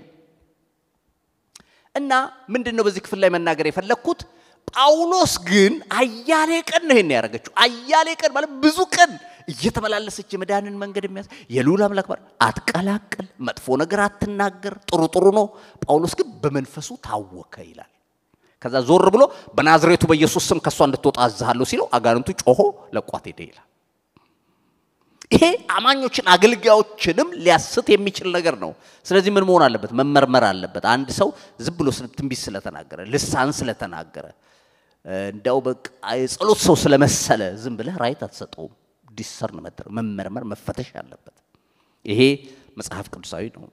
እና ምንድን ነው በዚህ ክፍል ላይ መናገር የፈለግኩት? ጳውሎስ ግን አያሌ ቀን ነው ይሄን ያደረገችው። አያሌ ቀን ማለት ብዙ ቀን እየተመላለሰች የመዳንን መንገድ የሚያስ የልዑል አምላክ ባር አትቀላቅል፣ መጥፎ ነገር አትናገር፣ ጥሩ ጥሩ ነው። ጳውሎስ ግን በመንፈሱ ታወከ ይላል። ከዛ ዞር ብሎ በናዝሬቱ በኢየሱስ ስም ከእሷ እንድትወጣ አዝሃለሁ ሲለው አጋንንቱ ጮሆ ለቋት ሄደ ይላል። ይሄ አማኞችን አገልጋዮችንም ሊያስት የሚችል ነገር ነው። ስለዚህ ምን መሆን አለበት? መመርመር አለበት። አንድ ሰው ዝም ብሎ ትንቢት ስለተናገረ ልሳን ስለተናገረ እንዳው በቃ የጸሎት ሰው ስለመሰለ ዝም ብለህ ራይት አትሰጠውም። ዲሰርን መመርመር መፈተሽ አለበት። ይሄ መጽሐፍ ቅዱሳዊ ነው።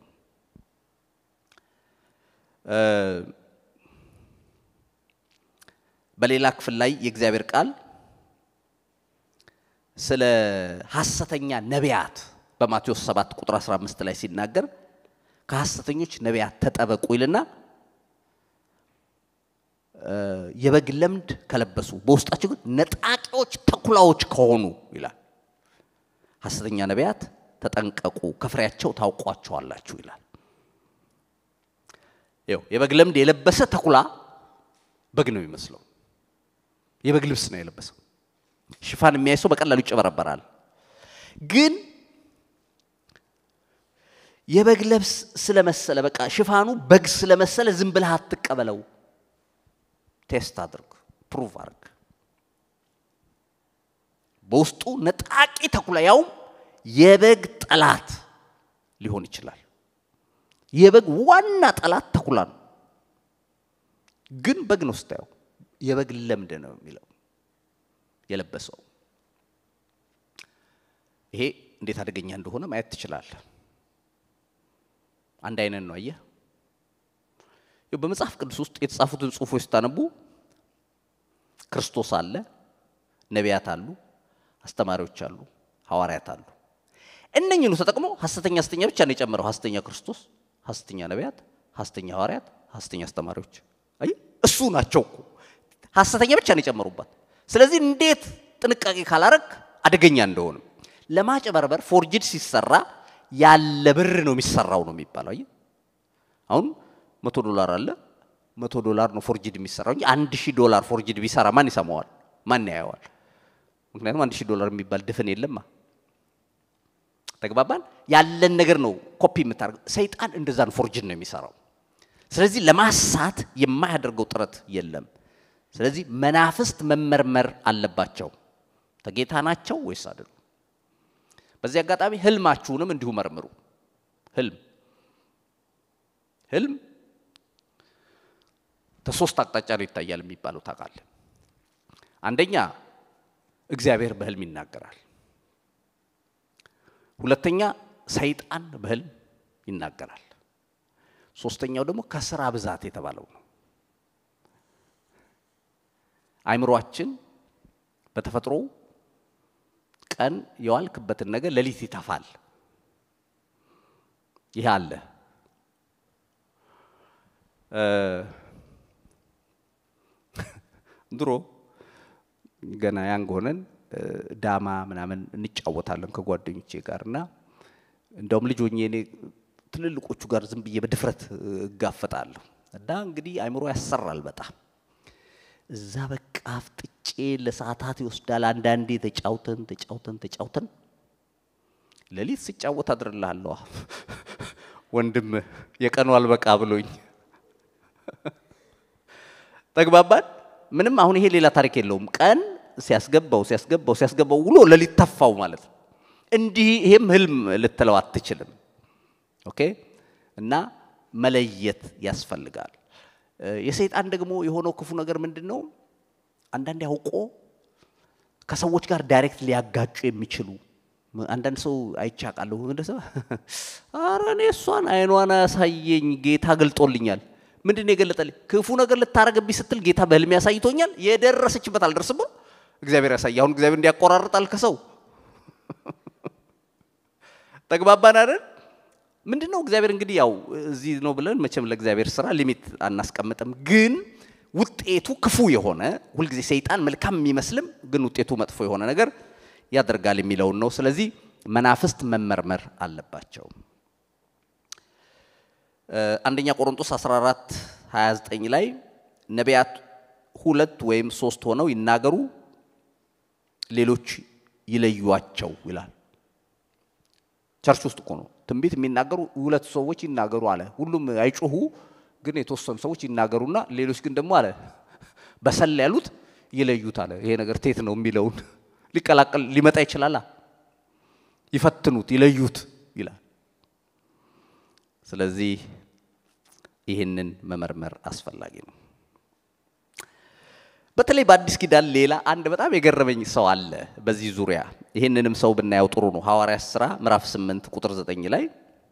በሌላ ክፍል ላይ የእግዚአብሔር ቃል ስለ ሐሰተኛ ነቢያት በማቴዎስ 7 ቁጥር 15 ላይ ሲናገር ከሐሰተኞች ነቢያት ተጠበቁ ይልና የበግ ለምድ ከለበሱ በውስጣቸው ግን ነጣቂዎች ተኩላዎች ከሆኑ ይላል። ሐሰተኛ ነቢያት ተጠንቀቁ፣ ከፍሬያቸው ታውቋቸዋላችሁ ይላል። ይኸው የበግ ለምድ የለበሰ ተኩላ በግ ነው የሚመስለው። የበግ ልብስ ነው የለበሰው። ሽፋን የሚያይ ሰው በቀላሉ ይጨበረበራል። ግን የበግ ለብስ ስለመሰለ በቃ ሽፋኑ በግ ስለመሰለ ዝም ብለህ አትቀበለው። ቴስት አድርግ፣ ፕሩቭ አድርግ። በውስጡ ነጣቂ ተኩላ ያውም የበግ ጠላት ሊሆን ይችላል። የበግ ዋና ጠላት ተኩላ ነው። ግን በግ ነው ስታየው፣ የበግ ለምድ ነው የሚለው የለበሰው። ይሄ እንዴት አደገኛ እንደሆነ ማየት ትችላለህ። አንድ አይነት ነው። አየህ፣ በመጽሐፍ ቅዱስ ውስጥ የተጻፉትን ጽሑፎች ስታነቡ ክርስቶስ አለ፣ ነቢያት አሉ፣ አስተማሪዎች አሉ፣ ሐዋርያት አሉ። እነኝኑ ተጠቅሞ ሐሰተኛ ሐሰተኛ ብቻ ነው የጨመረው። ሐሰተኛ ክርስቶስ፣ ሐሰተኛ ነቢያት፣ ሐሰተኛ ሐዋርያት፣ ሐሰተኛ አስተማሪዎች። አየህ፣ እሱ ናቸው እኮ ሐሰተኛ ብቻ ነው የጨመሩባት። ስለዚህ እንዴት ጥንቃቄ ካላረግ አደገኛ እንደሆንም ለማጭበርበር ፎርጅድ ሲሰራ ያለ ብር ነው የሚሰራው ነው የሚባለው። አየህ አሁን መቶ ዶላር አለ መቶ ዶላር ነው ፎርጅድ የሚሰራው እንጂ አንድ ሺህ ዶላር ፎርጅድ ቢሰራ ማን ይሰማዋል? ማን ያየዋል? ምክንያቱም አንድ ሺህ ዶላር የሚባል ድፍን የለማ። ተግባባን? ያለን ነገር ነው ኮፒ የምታደርገው። ሰይጣን እንደዛን ፎርጅድ ነው የሚሰራው። ስለዚህ ለማሳት የማያደርገው ጥረት የለም። ስለዚህ መናፍስት መመርመር አለባቸው። ተጌታ ናቸው ወይስ አይደሉም? በዚህ አጋጣሚ ህልማችሁንም እንዲሁ መርምሩ። ህልም ህልም ከሶስት አቅጣጫ ነው ይታያል የሚባለው ታውቃለህ። አንደኛ እግዚአብሔር በህልም ይናገራል። ሁለተኛ ሰይጣን በህልም ይናገራል። ሶስተኛው ደግሞ ከስራ ብዛት የተባለው ነው። አይምሯችን በተፈጥሮ ቀን የዋልክበትን ነገር ሌሊት ይተፋል። ይህ አለ። ድሮ ገና ያንግ ሆነን ዳማ ምናምን እንጫወታለን ከጓደኞቼ ጋር እና እንደውም ልጅ ሆኜ እኔ ትልልቆቹ ጋር ዝም ብዬ በድፍረት እጋፈጣለሁ እና እንግዲህ አይምሮ ያሰራል በጣም እዛ በቃ አፍጥጬ ለሰዓታት ይወስዳል። አንዳንዴ ተጫውተን ተጫውተን ተጫውተን ሌሊት ስጫወት አድርልሃለሁ ወንድም የቀኑ አልበቃ ብሎኝ ተግባባን። ምንም አሁን ይሄ ሌላ ታሪክ የለውም። ቀን ሲያስገባው ሲያስገባው ሲያስገባው ውሎ ሌሊት ተፋው ማለት ነው። እንዲህ ይሄም ህልም ልትለው አትችልም። ኦኬ እና መለየት ያስፈልጋል። የሰይጣን ደግሞ የሆነው ክፉ ነገር ምንድን ነው? አንዳንዴ አውቆ ከሰዎች ጋር ዳይሬክት ሊያጋጩ የሚችሉ አንዳንድ ሰው አይቻቃለሁ። እንደሰ ኧረ እኔ እሷን አይኗን ያሳየኝ ጌታ ገልጦልኛል። ምንድን ነው የገለጠልኝ? ክፉ ነገር ልታረገብኝ ስትል ጌታ በህልሜ ያሳይቶኛል። የደረሰችበት አልደርስም ብሎ እግዚአብሔር ያሳይ። አሁን እግዚአብሔር እንዲያቆራርጣል ከሰው ተግባባን አይደል? ምንድን ነው እግዚአብሔር እንግዲህ ያው እዚህ ነው ብለን መቼም ለእግዚአብሔር ስራ ሊሚት አናስቀምጥም። ግን ውጤቱ ክፉ የሆነ ሁልጊዜ ሰይጣን መልካም የሚመስልም ግን ውጤቱ መጥፎ የሆነ ነገር ያደርጋል የሚለውን ነው። ስለዚህ መናፍስት መመርመር አለባቸው። አንደኛ ቆሮንቶስ 14 29 ላይ ነቢያት ሁለት ወይም ሶስት ሆነው ይናገሩ፣ ሌሎች ይለዩዋቸው ይላል። ቸርች ውስጥ እኮ ነው ትንቢት የሚናገሩ ሁለት ሰዎች ይናገሩ አለ። ሁሉም አይጮሁ፣ ግን የተወሰኑ ሰዎች ይናገሩና ሌሎች ግን ደግሞ አለ በሰል ያሉት ይለዩት አለ። ይሄ ነገር ቴት ነው የሚለውን ሊቀላቀል ሊመጣ ይችላል። ይፈትኑት፣ ይለዩት ይላል። ስለዚህ ይህንን መመርመር አስፈላጊ ነው። በተለይ በአዲስ ኪዳን ሌላ አንድ በጣም የገረመኝ ሰው አለ በዚህ ዙሪያ። ይህንንም ሰው ብናየው ጥሩ ነው። ሐዋርያት ሥራ ምዕራፍ 8 ቁጥር 9 ላይ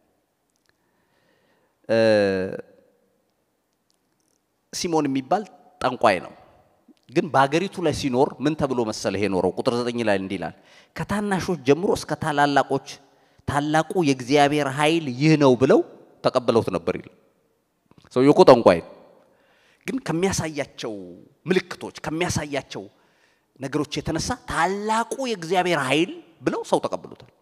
ሲሞን የሚባል ጠንቋይ ነው። ግን በሀገሪቱ ላይ ሲኖር ምን ተብሎ መሰለ ይሄ ኖረው? ቁጥር 9 ላይ እንዲህ ይላል፣ ከታናሾች ጀምሮ እስከ ታላላቆች ታላቁ የእግዚአብሔር ኃይል ይህ ነው ብለው ተቀብለውት ነበር ይላል። ሰውየው እኮ ጠንቋይ ግን ከሚያሳያቸው ምልክቶች ከሚያሳያቸው ነገሮች የተነሳ ታላቁ የእግዚአብሔር ኃይል ብለው ሰው ተቀብሎታል።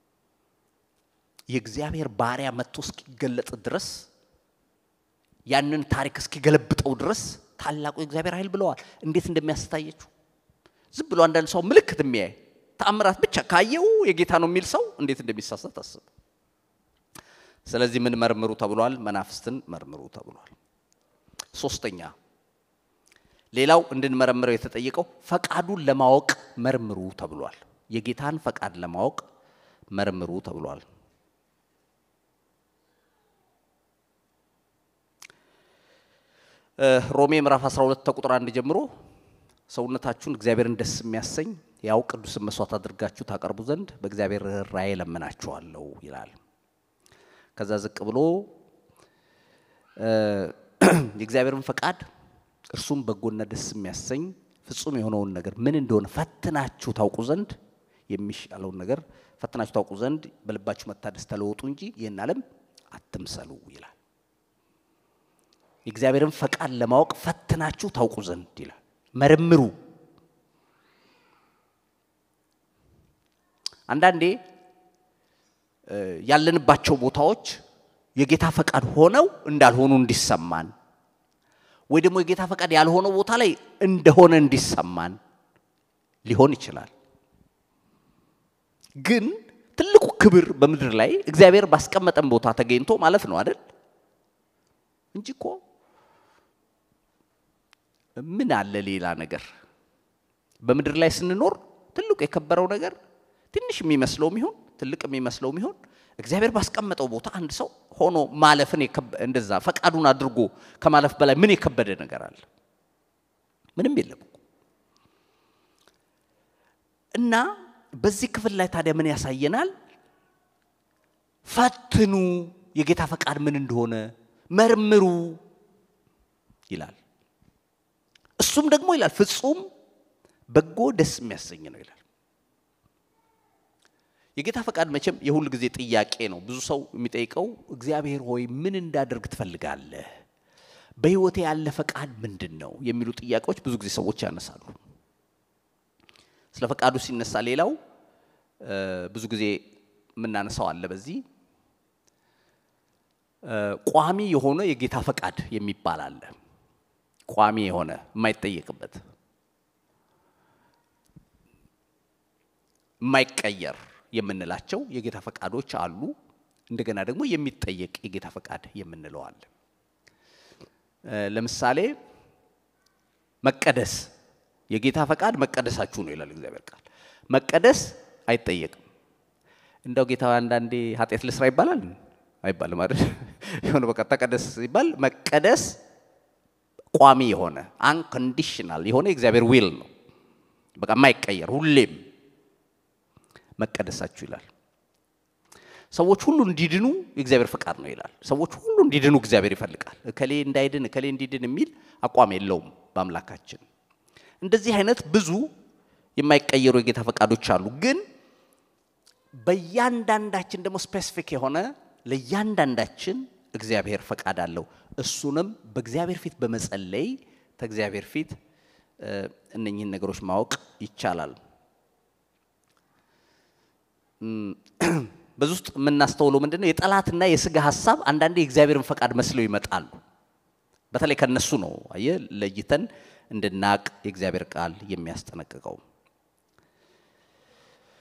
የእግዚአብሔር ባሪያ መጥቶ እስኪገለጥ ድረስ ያንን ታሪክ እስኪገለብጠው ድረስ ታላቁ የእግዚአብሔር ኃይል ብለዋል። እንዴት እንደሚያስታየችው ዝም ብሎ አንዳንድ ሰው ምልክት የሚያይ ተአምራት ብቻ ካየው የጌታ ነው የሚል ሰው እንዴት እንደሚሳሳት አስብ። ስለዚህ ምን መርምሩ ተብሏል? መናፍስትን መርምሩ ተብሏል። ሶስተኛ ሌላው እንድንመረምረው የተጠየቀው ፈቃዱን ለማወቅ መርምሩ ተብሏል። የጌታን ፈቃድ ለማወቅ መርምሩ ተብሏል። ሮሜ ምዕራፍ 12 ከቁጥር አንድ ጀምሮ ሰውነታችሁን እግዚአብሔርን ደስ የሚያሰኝ ያው ቅዱስን መስዋዕት አድርጋችሁ ታቀርቡ ዘንድ በእግዚአብሔር ራእይ ለምናችኋለሁ ይላል። ከዛ ዝቅ ብሎ የእግዚአብሔርን ፈቃድ እርሱም በጎና ደስ የሚያሰኝ ፍጹም የሆነውን ነገር ምን እንደሆነ ፈትናችሁ ታውቁ ዘንድ የሚሻለውን ነገር ፈትናችሁ ታውቁ ዘንድ በልባችሁ መታደስ ተለወጡ እንጂ ይህን ዓለም አትምሰሉ ይላል። የእግዚአብሔርን ፈቃድ ለማወቅ ፈትናችሁ ታውቁ ዘንድ ይላል። መርምሩ። አንዳንዴ ያለንባቸው ቦታዎች የጌታ ፈቃድ ሆነው እንዳልሆኑ እንዲሰማን ወይ ደግሞ የጌታ ፈቃድ ያልሆነው ቦታ ላይ እንደሆነ እንዲሰማን ሊሆን ይችላል። ግን ትልቁ ክብር በምድር ላይ እግዚአብሔር ባስቀመጠን ቦታ ተገኝቶ ማለት ነው አይደል? እንጂ እኮ ምን አለ ሌላ ነገር? በምድር ላይ ስንኖር ትልቁ የከበረው ነገር ትንሽ የሚመስለውም ይሁን ትልቅ የሚመስለውም ይሁን እግዚአብሔር ባስቀመጠው ቦታ አንድ ሰው ሆኖ ማለፍን እንደዛ ፈቃዱን አድርጎ ከማለፍ በላይ ምን የከበደ ነገር አለ? ምንም የለም እኮ። እና በዚህ ክፍል ላይ ታዲያ ምን ያሳየናል? ፈትኑ፣ የጌታ ፈቃድ ምን እንደሆነ መርምሩ ይላል። እሱም ደግሞ ይላል ፍጹም በጎ ደስ የሚያሰኝ ነው ይላል። የጌታ ፈቃድ መቼም የሁል ጊዜ ጥያቄ ነው። ብዙ ሰው የሚጠይቀው እግዚአብሔር ሆይ ምን እንዳደርግ ትፈልጋለህ? በሕይወቴ ያለ ፈቃድ ምንድን ነው? የሚሉ ጥያቄዎች ብዙ ጊዜ ሰዎች ያነሳሉ። ስለ ፈቃዱ ሲነሳ ሌላው ብዙ ጊዜ የምናነሳው አለ። በዚህ ቋሚ የሆነ የጌታ ፈቃድ የሚባል አለ። ቋሚ የሆነ የማይጠየቅበት የማይቀየር የምንላቸው የጌታ ፈቃዶች አሉ። እንደገና ደግሞ የሚጠየቅ የጌታ ፈቃድ የምንለው አለ። ለምሳሌ መቀደስ የጌታ ፈቃድ መቀደሳችሁ ነው ይላል እግዚአብሔር ቃል። መቀደስ አይጠየቅም። እንደው ጌታ አንዳንዴ ኃጢአት ልስራ ይባላል አይባልም አይደል? የሆነ በቃ ተቀደስ ሲባል መቀደስ ቋሚ የሆነ አንኮንዲሽናል የሆነ የእግዚአብሔር ዊል ነው። በቃ የማይቀየር ሁሌም መቀደሳችሁ ይላል። ሰዎች ሁሉ እንዲድኑ የእግዚአብሔር ፈቃድ ነው ይላል። ሰዎች ሁሉ እንዲድኑ እግዚአብሔር ይፈልጋል። እከሌ እንዳይድን እከሌ እንዲድን የሚል አቋም የለውም በአምላካችን። እንደዚህ አይነት ብዙ የማይቀየሩ የጌታ ፈቃዶች አሉ። ግን በእያንዳንዳችን ደግሞ ስፔሲፊክ የሆነ ለእያንዳንዳችን እግዚአብሔር ፈቃድ አለው። እሱንም በእግዚአብሔር ፊት በመጸለይ ከእግዚአብሔር ፊት እነኚህን ነገሮች ማወቅ ይቻላል። በዚህ ውስጥ የምናስተውለው ምንድን ነው? የጠላትና የስጋ ሀሳብ አንዳንዴ የእግዚአብሔርን ፈቃድ መስለው ይመጣሉ። በተለይ ከነሱ ነው አየ ለይተን እንድናቅ የእግዚአብሔር ቃል የሚያስጠነቅቀው።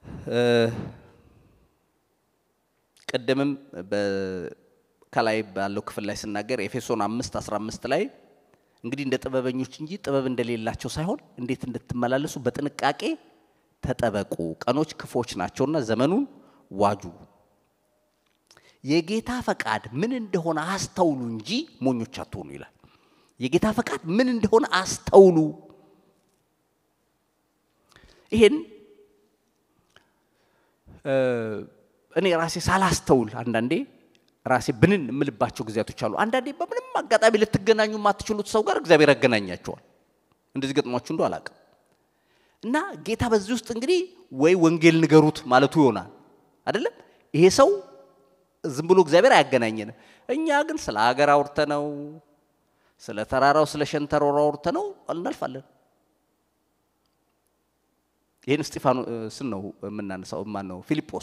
ቅድምም ከላይ ባለው ክፍል ላይ ስናገር ኤፌሶን አምስት አስራ አምስት ላይ እንግዲህ እንደ ጥበበኞች እንጂ ጥበብ እንደሌላቸው ሳይሆን እንዴት እንድትመላለሱ በጥንቃቄ ተጠበቁ፣ ቀኖች ክፎች ናቸውና ዘመኑን ዋጁ። የጌታ ፈቃድ ምን እንደሆነ አስተውሉ እንጂ ሞኞች አትሆኑ ይላል። የጌታ ፈቃድ ምን እንደሆነ አስተውሉ። ይሄን እኔ ራሴ ሳላስተውል አንዳንዴ ራሴ ብንን የምልባቸው ጊዜያቶች አሉ። አንዳንዴ በምንም አጋጣሚ ልትገናኙ የማትችሉት ሰው ጋር እግዚአብሔር ያገናኛቸዋል። እንደዚህ ገጥሟችሁ እንደ አላውቅም። እና ጌታ በዚህ ውስጥ እንግዲህ ወይ ወንጌል ንገሩት ማለቱ ይሆናል አይደለም። ይሄ ሰው ዝም ብሎ እግዚአብሔር አያገናኘንም። እኛ ግን ስለ ሀገር አውርተ ነው ስለ ተራራው ስለ ሸንተረሩ አውርተ ነው እናልፋለን። ይህን እስጢፋኖስን ነው የምናነሳው። ማን ነው? ፊልጶስ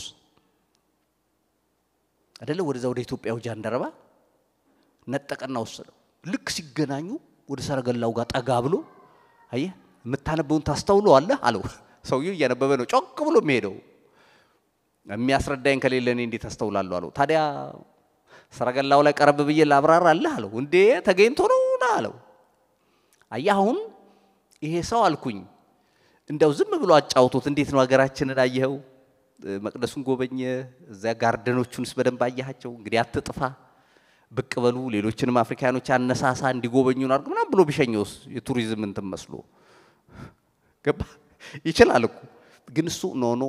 አይደለ? ወደዛ ወደ ኢትዮጵያው ጃንደረባ ነጠቀና ወሰደው። ልክ ሲገናኙ ወደ ሰረገላው ጋር ጠጋ ብሎ አየህ፣ የምታነበውን ታስተውለዋለህ አለው። ሰውየው እያነበበ ነው ጮክ ብሎ የሚሄደው። የሚያስረዳኝ ከሌለ እኔ እንዴት አስተውላለሁ አለው። ታዲያ ሰረገላው ላይ ቀረብ ብዬ ላብራራ አለህ አለው። እንዴ ተገኝቶ ነው ና አለው። አየህ አሁን ይሄ ሰው አልኩኝ እንደው ዝም ብሎ አጫውቶት እንዴት ነው ሀገራችንን አየኸው? መቅደሱን ጎበኘ፣ እዚያ ጋርደኖቹንስ በደንብ አያቸው። እንግዲህ አትጥፋ፣ ብቅ በሉ፣ ሌሎችንም አፍሪካኖች አነሳሳ፣ እንዲጎበኙን አድርግ ምናምን ብሎ ቢሸኘውስ የቱሪዝም እንትን መስሎ ገባ። ይችላል እኮ ግን እሱ ኖ ኖ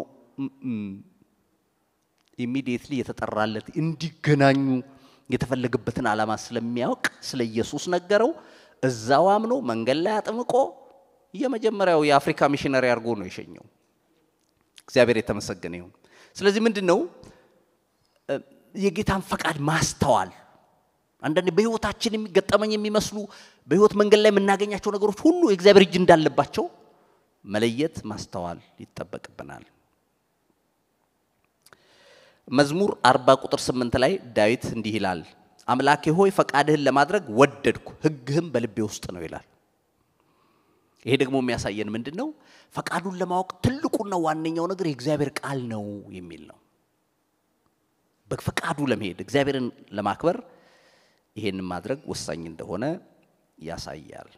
ኢሚዲየትሊ የተጠራለት እንዲገናኙ የተፈለገበትን ዓላማ ስለሚያውቅ ስለ ኢየሱስ ነገረው። እዛው አምኖ መንገድ ላይ አጥምቆ የመጀመሪያው የአፍሪካ ሚሽነሪ አድርጎ ነው የሸኘው። እግዚአብሔር የተመሰገነ ይሁን። ስለዚህ ምንድን ነው የጌታን ፈቃድ ማስተዋል። አንዳንዴ በህይወታችን የሚገጠመኝ የሚመስሉ በህይወት መንገድ ላይ የምናገኛቸው ነገሮች ሁሉ የእግዚአብሔር እጅ እንዳለባቸው መለየት ማስተዋል ይጠበቅብናል። መዝሙር አርባ ቁጥር ስምንት ላይ ዳዊት እንዲህ ይላል፣ አምላኬ ሆይ ፈቃድህን ለማድረግ ወደድኩ፣ ህግህም በልቤ ውስጥ ነው ይላል። ይሄ ደግሞ የሚያሳየን ምንድን ነው? ፈቃዱን ለማወቅ ትልቁና ዋነኛው ነገር የእግዚአብሔር ቃል ነው የሚል ነው። በፈቃዱ ለመሄድ እግዚአብሔርን ለማክበር ይሄን ማድረግ ወሳኝ እንደሆነ ያሳያል።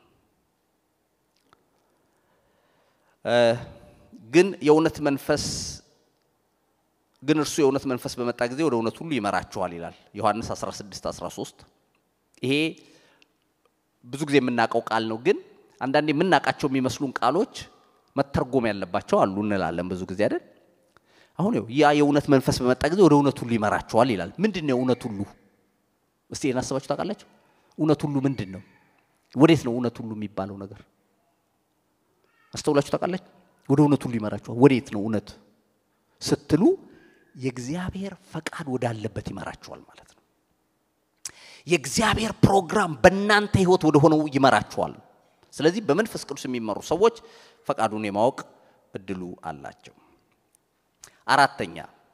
ግን የእውነት መንፈስ ግን እርሱ የእውነት መንፈስ በመጣ ጊዜ ወደ እውነት ሁሉ ይመራችኋል ይላል ዮሐንስ 16 13 ይሄ ብዙ ጊዜ የምናውቀው ቃል ነው ግን አንዳንዴ የምናውቃቸው የሚመስሉን ቃሎች መተርጎም ያለባቸው አሉ እንላለን ብዙ ጊዜ አይደል አሁን ው ያ የእውነት መንፈስ በመጣ ጊዜ ወደ እውነት ሁሉ ይመራችኋል ይላል ምንድን ነው እውነት ሁሉ እስቲ ይህን አስባችሁ ታውቃላችሁ እውነት ሁሉ ምንድን ነው ወዴት ነው እውነት ሁሉ የሚባለው ነገር አስተውላችሁ ታውቃላችሁ ወደ እውነት ሁሉ ይመራችኋል ወዴት ነው እውነት ስትሉ የእግዚአብሔር ፈቃድ ወዳለበት ይመራችኋል ማለት ነው የእግዚአብሔር ፕሮግራም በእናንተ ህይወት ወደ ሆነው ይመራችኋል ስለዚህ በመንፈስ ቅዱስ የሚመሩ ሰዎች ፈቃዱን የማወቅ እድሉ አላቸው አራተኛ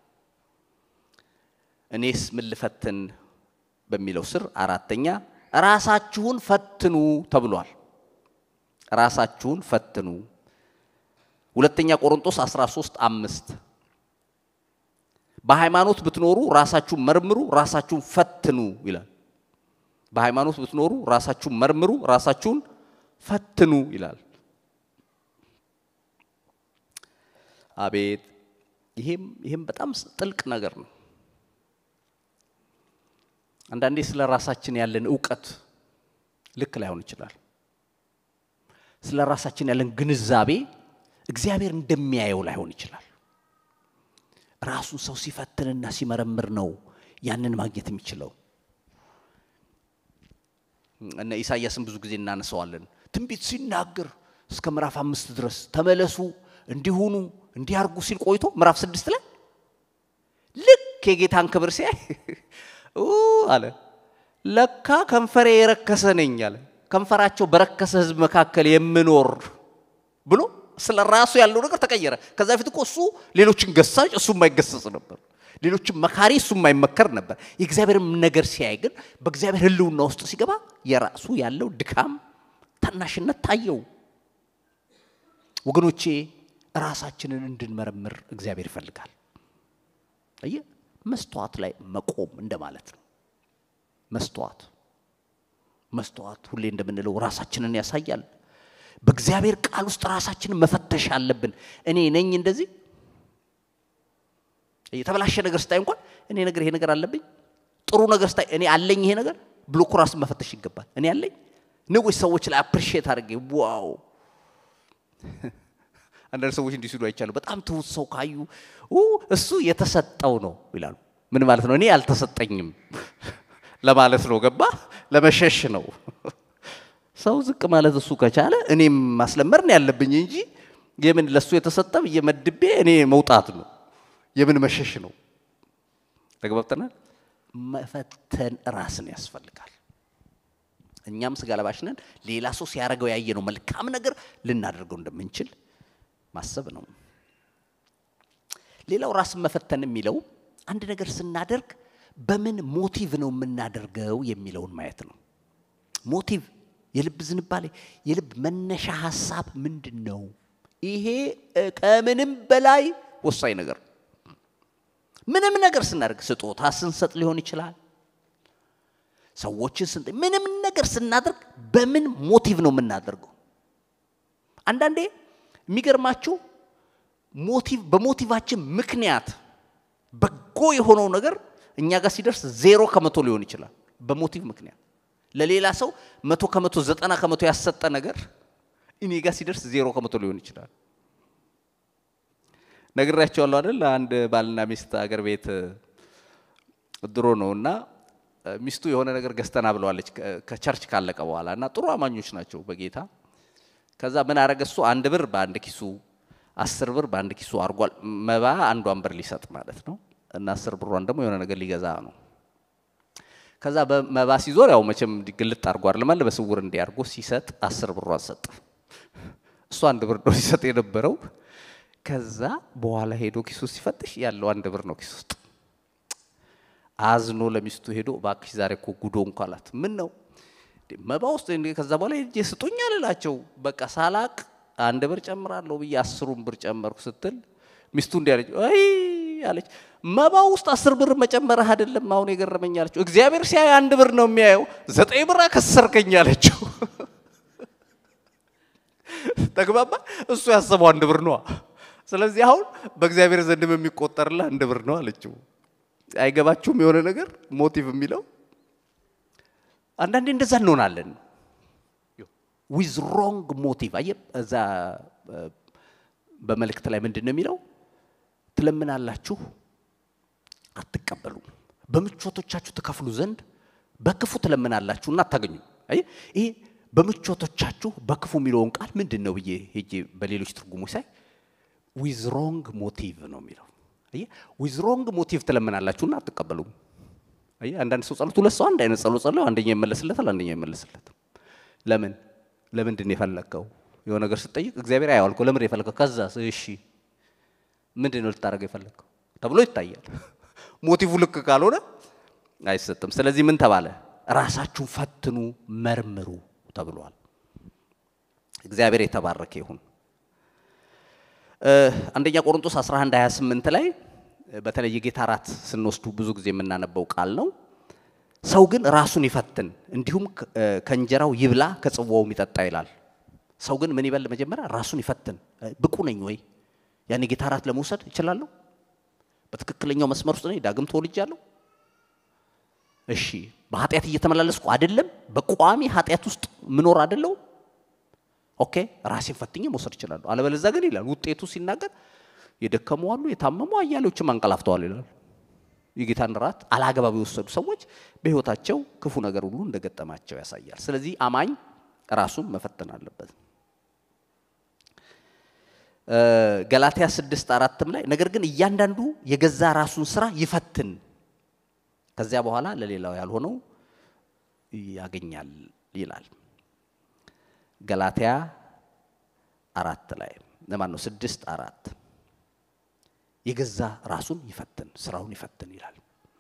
እኔስ ምን ልፈትን በሚለው ስር አራተኛ ራሳችሁን ፈትኑ ተብሏል ራሳችሁን ፈትኑ ሁለተኛ ቆሮንቶስ 13 አምስት በሃይማኖት ብትኖሩ ራሳችሁን መርምሩ ራሳችሁን ፈትኑ ይላል በሃይማኖት ብትኖሩ ራሳችሁን መርምሩ ራሳችሁን ፈትኑ ይላል አቤት ይሄም ይሄም በጣም ጥልቅ ነገር ነው አንዳንዴ ስለ ራሳችን ያለን እውቀት ልክ ላይሆን ይችላል ስለ ራሳችን ያለን ግንዛቤ እግዚአብሔር እንደሚያየው ላይሆን ይችላል ራሱን ሰው ሲፈትንና ሲመረምር ነው ያንን ማግኘት የሚችለው እነ ኢሳያስን ብዙ ጊዜ እናነሳዋለን ትንቢት ሲናገር እስከ ምዕራፍ አምስት ድረስ ተመለሱ እንዲሁኑ እንዲያርጉ ሲል ቆይቶ ምዕራፍ ስድስት ላይ ልክ የጌታን ክብር ሲያይ አለ ለካ ከንፈሬ የረከሰ ነኝ አለ ከንፈራቸው በረከሰ ህዝብ መካከል የምኖር ብሎ ስለ ራሱ ያለው ነገር ተቀየረ ከዛ በፊት እኮ እሱ ሌሎችን ገሳጭ እሱ የማይገሰጽ ነበር ሌሎችን መካሪ እሱ የማይመከር ነበር የእግዚአብሔርም ነገር ሲያይ ግን በእግዚአብሔር ህልውና ውስጥ ሲገባ የራሱ ያለው ድካም ታናሽነት ታየው ወገኖቼ ራሳችንን እንድንመረምር እግዚአብሔር ይፈልጋል። አየ መስተዋት ላይ መቆም እንደማለት ነው። መስተዋት መስተዋት ሁሌ እንደምንለው ራሳችንን ያሳያል። በእግዚአብሔር ቃል ውስጥ ራሳችንን መፈተሽ አለብን። እኔ ነኝ እንደዚህ የተበላሸ ነገር ስታይ እንኳን እኔ ነገር ይሄ ነገር አለብኝ፣ ጥሩ ነገር ስታይ እኔ አለኝ ይሄ ነገር ብሎ እኮ ራስን መፈተሽ ይገባል። እኔ አለኝ ንጉስ ሰዎች ላይ አፕሪሺየት አድርጌ ዋው አንዳንድ ሰዎች እንዲህ ሲሉ አይቻሉ። በጣም ትሁት ሰው ካዩ እሱ የተሰጠው ነው ይላሉ። ምን ማለት ነው? እኔ አልተሰጠኝም ለማለት ነው። ገባ? ለመሸሽ ነው። ሰው ዝቅ ማለት እሱ ከቻለ እኔም ማስለመር ነው ያለብኝ እንጂ የምን ለሱ የተሰጠ ብዬ መድቤ እኔ መውጣት ነው። የምን መሸሽ ነው? ተግባብተናል። መፈተን ራስን ያስፈልጋል። እኛም ስጋ ለባሽ ነን። ሌላ ሰው ሲያደርገው ያየነው መልካም ነገር ልናደርገው እንደምንችል ማሰብ ነው። ሌላው ራስን መፈተን የሚለው አንድ ነገር ስናደርግ በምን ሞቲቭ ነው የምናደርገው የሚለውን ማየት ነው። ሞቲቭ፣ የልብ ዝንባሌ፣ የልብ መነሻ ሀሳብ ምንድን ነው? ይሄ ከምንም በላይ ወሳኝ ነገር ነው። ምንም ነገር ስናደርግ ስጦታ ስንሰጥ ሊሆን ይችላል ሰዎችን ስንጠ ምንም ነገር ስናደርግ በምን ሞቲቭ ነው የምናደርገው? አንዳንዴ የሚገርማችሁ ሞቲቭ በሞቲቫችን ምክንያት በጎ የሆነው ነገር እኛ ጋር ሲደርስ ዜሮ ከመቶ ሊሆን ይችላል። በሞቲቭ ምክንያት ለሌላ ሰው መቶ ከመቶ ዘጠና ከመቶ ያሰጠ ነገር እኔ ጋር ሲደርስ ዜሮ ከመቶ ሊሆን ይችላል። ነግራቸዋለሁ አይደል? አንድ ባልና ሚስት አገር ቤት ድሮ ነው እና ሚስቱ የሆነ ነገር ገዝተና ብለዋለች ከቸርች ካለቀ በኋላ እና ጥሩ አማኞች ናቸው በጌታ ከዛ ምን አረገ እሱ አንድ ብር በአንድ ኪሱ አስር ብር በአንድ ኪሱ አድርጓል መባ አንዷን ብር ሊሰጥ ማለት ነው እና አስር ብሯን ደግሞ የሆነ ነገር ሊገዛ ነው ከዛ በመባ ሲዞር ያው መቼም ግልጥ አድርጓል ለማለ በስውር እንዲያርጎ ሲሰጥ አስር ብሯን ሰጠ እሱ አንድ ብር ነው ሲሰጥ የነበረው ከዛ በኋላ ሄዶ ኪሱ ሲፈትሽ ያለው አንድ ብር ነው ኪሱ ውስጥ አዝኖ ለሚስቱ ሄዶ እባክሽ ዛሬ እኮ ጉዶ እንኳ አላት። ምን ነው መባ ውስጥ ከዛ በኋላ ሄጄ ስጡኝ አልላቸው በቃ ሳላቅ አንድ ብር ጨምራለሁ ብዬ አስሩን ብር ጨመርኩ ስትል ሚስቱ እንዲህ አለች፣ አይ አለች መባ ውስጥ አስር ብር መጨመርህ አይደለም አሁን የገረመኝ አለችው። እግዚአብሔር ሲያይ አንድ ብር ነው የሚያየው፣ ዘጠኝ ብር አከሰርከኝ አለችው። ተግባባ። እሱ ያሰበው አንድ ብር ነዋ። ስለዚህ አሁን በእግዚአብሔር ዘንድም የሚቆጠርልህ አንድ ብር ነው አለችው። አይገባችሁም? የሆነ ነገር ሞቲቭ የሚለው አንዳንዴ እንደዛ እንሆናለን። ዊዝ ሮንግ ሞቲቭ አየ እዛ በመልእክት ላይ ምንድን ነው የሚለው? ትለምናላችሁ አትቀበሉም፣ በምቾቶቻችሁ ትከፍሉ ዘንድ በክፉ ትለምናላችሁና አታገኙም። አየ ይሄ በምቾቶቻችሁ በክፉ የሚለውን ቃል ምንድን ነው ብዬ ሄጄ በሌሎች ትርጉሞች ሳይ ዊዝ ሮንግ ሞቲቭ ነው የሚለው አየህ ዊዝ ሮንግ ሞቲቭ ትለምናላችሁና አትቀበሉም። አየህ አንዳንድ ሰው ጸሎት ሁለት ሰው አንድ አይነት ጸሎት ጸለው አንደኛ ይመለስለታል፣ አንደኛ ይመለስለትም። ለምን ለምንድን ነው የፈለግከው? የሆነ ነገር ስትጠይቅ እግዚአብሔር አያዋል እኮ ለምን የፈለግከው? ከዛ እሺ ምንድን ነው ልታደርገው የፈለግከው ተብሎ ይታያል። ሞቲቭ ልክ ካልሆነ አይሰጥም። ስለዚህ ምን ተባለ? ራሳችሁን ፈትኑ፣ መርምሩ ተብሏል። እግዚአብሔር የተባረከ ይሁን። አንደኛ ቆሮንቶስ 11 28 ላይ በተለይ የጌታ እራት ስንወስዱ ብዙ ጊዜ የምናነበው ቃል ነው። ሰው ግን ራሱን ይፈትን፣ እንዲሁም ከእንጀራው ይብላ ከጽዋውም ይጠጣ ይላል። ሰው ግን ምን ይበል? መጀመሪያ ራሱን ይፈትን። ብቁ ነኝ ወይ? ያን የጌታ እራት ለመውሰድ እችላለሁ? በትክክለኛው መስመር ውስጥ ነኝ? ዳግም ተወልጃለሁ? እሺ፣ በኃጢአት እየተመላለስኩ አይደለም? በቋሚ ኃጢአት ውስጥ ምኖር አይደለሁም? ኦኬ ራሴን ፈትኜ መውሰድ እችላለሁ። አለበለዚያ ግን ይላል ውጤቱ ሲናገር የደከሙ አሉ፣ የታመሙ አያሌዎችም አንቀላፍተዋል ይላል። የጌታን ራት አላግባብ የወሰዱ ሰዎች በሕይወታቸው ክፉ ነገር ሁሉ እንደገጠማቸው ያሳያል። ስለዚህ አማኝ ራሱን መፈተን አለበት። ገላትያ ስድስት አራትም ላይ ነገር ግን እያንዳንዱ የገዛ ራሱን ስራ ይፈትን፣ ከዚያ በኋላ ለሌላው ያልሆነው ያገኛል ይላል። ገላትያ አራት ላይ ለማን ነው? ስድስት አራት የገዛ ራሱን ይፈትን ስራውን ይፈትን ይላል።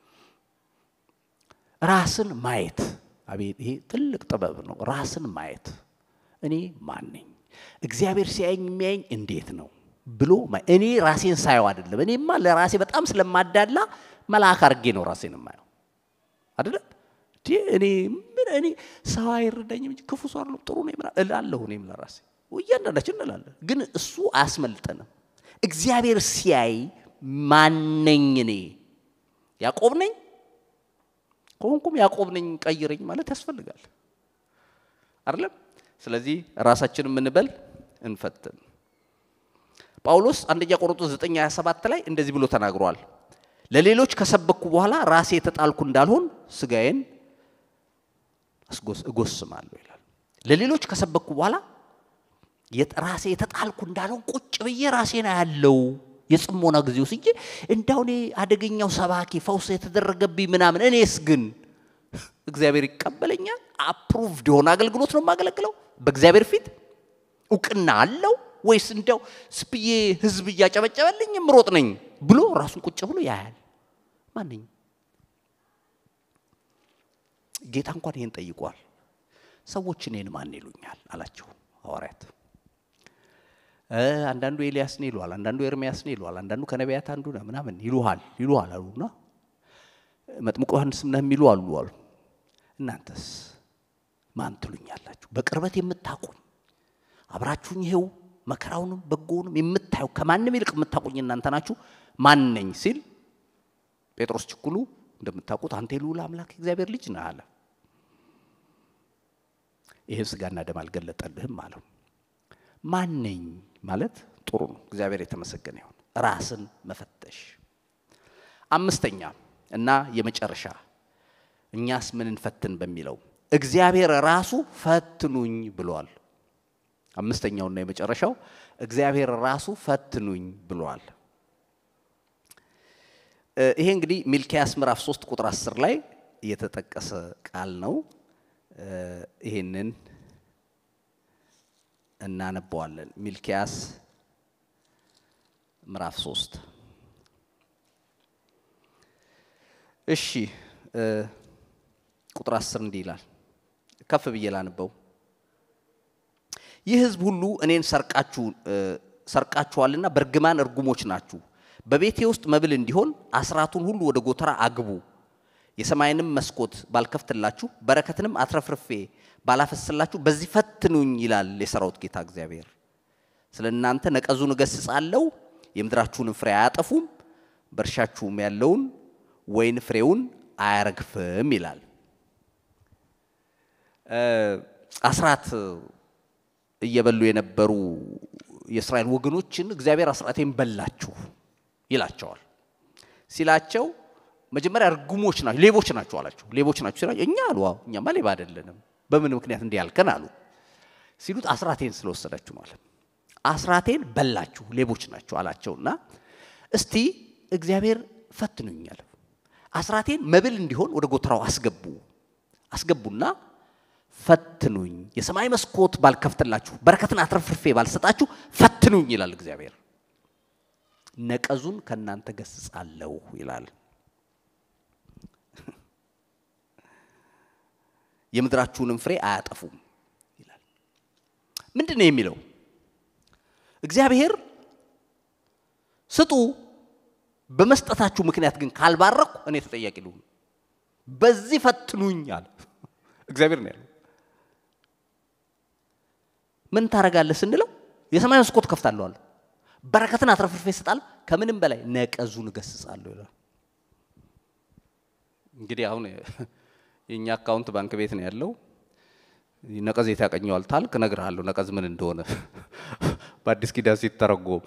ራስን ማየት አቤት! ይሄ ትልቅ ጥበብ ነው። ራስን ማየት እኔ ማን ነኝ? እግዚአብሔር ሲያየኝ የሚያየኝ እንዴት ነው? ብሎ እኔ ራሴን ሳየው አይደለም። እኔማ ለራሴ በጣም ስለማዳላ መልአክ አድርጌ ነው ራሴን የማየው አይደለም። እኔ ምን እኔ ሰው አይረዳኝም እንጂ ክፉ ሰው አይደለም ጥሩ ነው እላለሁ። እኔም ለራሴ እያንዳንዳችን እንላለን፣ ግን እሱ አያስመልጠንም። እግዚአብሔር ሲያይ ማነኝ እኔ ያዕቆብ ነኝ ከሆንኩም ያዕቆብ ነኝ ቀይረኝ ማለት ያስፈልጋል አይደለም። ስለዚህ ራሳችን የምንበል እንፈትን። ጳውሎስ አንደኛ ቆሮንቶስ 9 27 ላይ እንደዚህ ብሎ ተናግሯል። ለሌሎች ከሰበኩ በኋላ ራሴ የተጣልኩ እንዳልሆን ስጋዬን እጎስማለሁ ይላል። ለሌሎች ከሰበኩ በኋላ ራሴ የተጣልኩ እንዳልሆን ቁጭ ብዬ ራሴን ያለው የጽሞና ጊዜ ወስጄ እንዳው እኔ አደገኛው ሰባኪ ፈውስ የተደረገብኝ ምናምን፣ እኔስ ግን እግዚአብሔር ይቀበለኛል? አፕሩቭድ የሆነ አገልግሎት ነው የማገለግለው በእግዚአብሔር ፊት እውቅና አለው ወይስ እንዲያው ስብዬ ህዝብ እያጨበጨበልኝ ምሮጥ ነኝ ብሎ ራሱን ቁጭ ብሎ ያያል። ማንኝ ጌታ እንኳን ይሄን ጠይቋል። ሰዎች እኔን ማን ይሉኛል አላቸው ሐዋርያት። አንዳንዱ ኤልያስ ነው ይሉሃል፣ አንዳንዱ ኤርሚያስ ነው ይሉሃል፣ አንዳንዱ ከነቢያት አንዱ ነው ምናምን ይሉሃል ይሉሃል አሉና መጥምቁ ዮሐንስም ነህ የሚሉ አሉ አሉ። እናንተስ ማን ትሉኛላችሁ? በቅርበት የምታውቁኝ አብራችሁኝ ይሄው መከራውንም በጎውንም የምታዩ ከማንም ይልቅ የምታውቁኝ እናንተ ናችሁ። ማን ነኝ ሲል ጴጥሮስ ችኩሉ እንደምታውቁት አንተ የልዑል አምላክ እግዚአብሔር ልጅ ነህ አለ። ይህን ስጋና ደም አልገለጠልህም አለው። ማን ነኝ ማለት ጥሩ ነው። እግዚአብሔር የተመሰገነ ይሁን። ራስን መፈተሽ። አምስተኛ እና የመጨረሻ እኛስ ምን እንፈትን በሚለው እግዚአብሔር ራሱ ፈትኑኝ ብሏል። አምስተኛውና የመጨረሻው እግዚአብሔር ራሱ ፈትኑኝ ብሏል። ይሄ እንግዲህ ሚልኪያስ ምዕራፍ 3 ቁጥር 10 ላይ የተጠቀሰ ቃል ነው። ይሄንን እናነበዋለን። ሚልኪያስ ምዕራፍ 3 እሺ፣ ቁጥር 10 እንዲህ ይላል። ከፍ ብዬ ላንበው። ይህ ሕዝብ ሁሉ እኔን ሰርቃችኋልና በእርግማን እርጉሞች ናችሁ። በቤቴ ውስጥ መብል እንዲሆን አስራቱን ሁሉ ወደ ጎተራ አግቡ። የሰማይንም መስኮት ባልከፍትላችሁ፣ በረከትንም አትረፍርፌ ባላፈስላችሁ በዚህ ፈትኑኝ ይላል የሰራዊት ጌታ እግዚአብሔር። ስለ እናንተ ነቀዙን እገስጻለሁ፣ የምድራችሁንም ፍሬ አያጠፉም፣ በእርሻችሁም ያለውን ወይን ፍሬውን አያረግፍም ይላል። አስራት እየበሉ የነበሩ የእስራኤል ወገኖችን እግዚአብሔር አስራቴን በላችሁ ይላቸዋል። ሲላቸው መጀመሪያ እርጉሞች ናቸው፣ ሌቦች ናቸው አላቸው። ሌቦች ናቸው ሲላቸው እኛ አሉ እኛማ ሌባ አይደለንም፣ በምን ምክንያት እንዲህ ያልከን አሉ። ሲሉት አስራቴን ስለወሰዳችሁ ማለት አስራቴን በላችሁ፣ ሌቦች ናቸው አላቸውና እስቲ እግዚአብሔር ፈትኑኛል፣ አስራቴን መብል እንዲሆን ወደ ጎተራው አስገቡ አስገቡና ፈትኑኝ፣ የሰማይ መስኮት ባልከፍትላችሁ፣ በረከትን አትረፍርፌ ባልሰጣችሁ ፈትኑኝ ይላል እግዚአብሔር። ነቀዙን ከእናንተ ገስጻለሁ ይላል። የምድራችሁንም ፍሬ አያጠፉም ይላል። ምንድን ነው የሚለው? እግዚአብሔር ስጡ፣ በመስጠታችሁ ምክንያት ግን ካልባረኩ እኔ ተጠያቂ ልሁን፣ በዚህ ፈትኑኝ አለ እግዚአብሔር ነው ያለው። ምን ታረጋለህ ስንለው የሰማይ መስኮት ከፍታለሁ አለ። በረከትን አትረፍርፌ እሰጣለሁ፣ ከምንም በላይ ነቀዙን እገስጻለሁ ይላል። እንግዲህ አሁን የእኛ አካውንት ባንክ ቤት ነው ያለው። ነቀዝ የት ያቀኘዋል ታልክ እነግርሃለሁ፣ ነቀዝ ምን እንደሆነ በአዲስ ኪዳን ሲተረጎም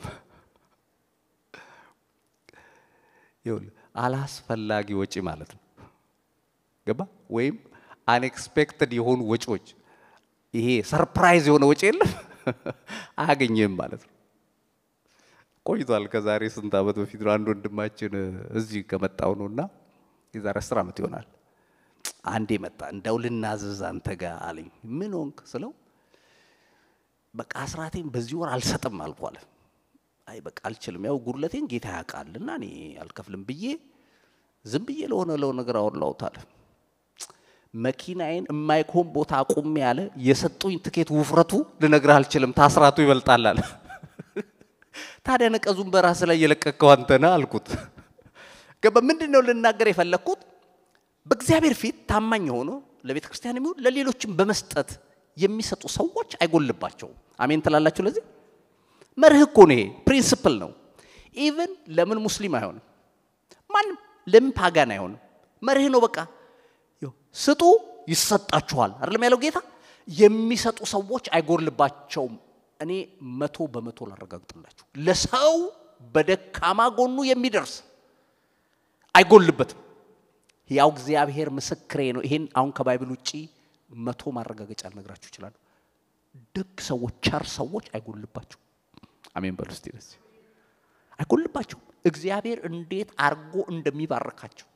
ይኸውልህ አላስፈላጊ ወጪ ማለት ነው። ገባ ወይም አንኤክስፔክትድ የሆኑ ወጪዎች ይሄ ሰርፕራይዝ የሆነ ወጪ የለም አያገኝም ማለት ነው። ቆይቷል። ከዛሬ ስንት ዓመት በፊት ነው አንድ ወንድማችን እዚህ ከመጣው ነው እና የዛሬ አስር ዓመት ይሆናል። አንዴ መጣ። እንደው ልናዘዝ አንተ ጋር አለኝ። ምን ሆንክ ስለው በቃ አስራቴን በዚህ ወር አልሰጥም አልኩ አለ። አይ በቃ አልችልም፣ ያው ጉድለቴን ጌታ ያውቃልና እኔ አልከፍልም ብዬ ዝም ብዬ ለሆነ ለው ነገር አወላሁት አለ። መኪናዬን የማይኮን ቦታ አቁሜ ያለ የሰጡኝ ትኬት ውፍረቱ ልነግርህ አልችልም፣ ታስራቱ ይበልጣል አለ። ታዲያ ነቀዙን በራስ ላይ የለቀቀው አንተ ነህ አልኩት። ገባ ምንድን ነው ልናገር የፈለግኩት በእግዚአብሔር ፊት ታማኝ ሆኖ ለቤተ ክርስቲያን የሚሆን ለሌሎችም በመስጠት የሚሰጡ ሰዎች አይጎልባቸውም። አሜን ትላላችሁ? ለዚህ መርህ እኮ ነው፣ ይሄ ፕሪንስፕል ነው። ኢቨን ለምን ሙስሊም አይሆንም? ማንም ለምን ፓጋን አይሆንም? መርህ ነው። በቃ ስጡ ይሰጣችኋል፣ አይደለም ያለው ጌታ። የሚሰጡ ሰዎች አይጎልባቸውም። እኔ መቶ በመቶ ላረጋግጥላችሁ፣ ለሰው በደካማ ጎኑ የሚደርስ አይጎልበትም። ያው እግዚአብሔር ምስክሬ ነው። ይሄን አሁን ከባይብል ውጪ መቶ ማረጋገጫ ልነግራችሁ እችላለሁ። ደግ ሰዎች፣ ቸር ሰዎች አይጎልባቸው። አሜን በሉ እስቲ። ደስ አይጎልባቸውም። እግዚአብሔር እንዴት አርጎ እንደሚባርካቸው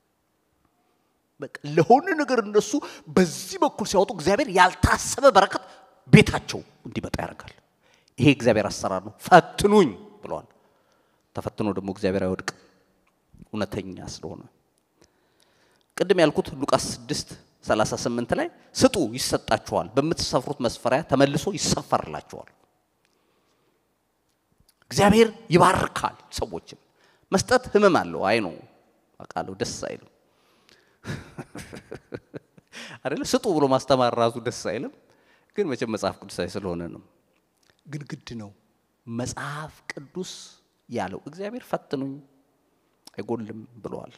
በቃ ለሆነ ነገር እነሱ በዚህ በኩል ሲያወጡ እግዚአብሔር ያልታሰበ በረከት ቤታቸው እንዲመጣ ያደርጋል። ይሄ እግዚአብሔር አሰራር ነው። ፈትኑኝ ብለዋል። ተፈትኖ ደግሞ እግዚአብሔር አይወድቅም፣ እውነተኛ ስለሆነ ቅድም ያልኩት ሉቃስ 6 38 ላይ ስጡ ይሰጣችኋል፣ በምትሰፍሩት መስፈሪያ ተመልሶ ይሰፈርላችኋል። እግዚአብሔር ይባርካል ሰዎችን። መስጠት ህመም አለው። አይ ነው አውቃለሁ፣ ደስ አይልም አይደለ? ስጡ ብሎ ማስተማር ራሱ ደስ አይልም፣ ግን መቼም መጽሐፍ ቅዱሳዊ ስለሆነ ነው። ግን ግድ ነው። መጽሐፍ ቅዱስ ያለው እግዚአብሔር ፈትኑኝ አይጎልም ብለዋል።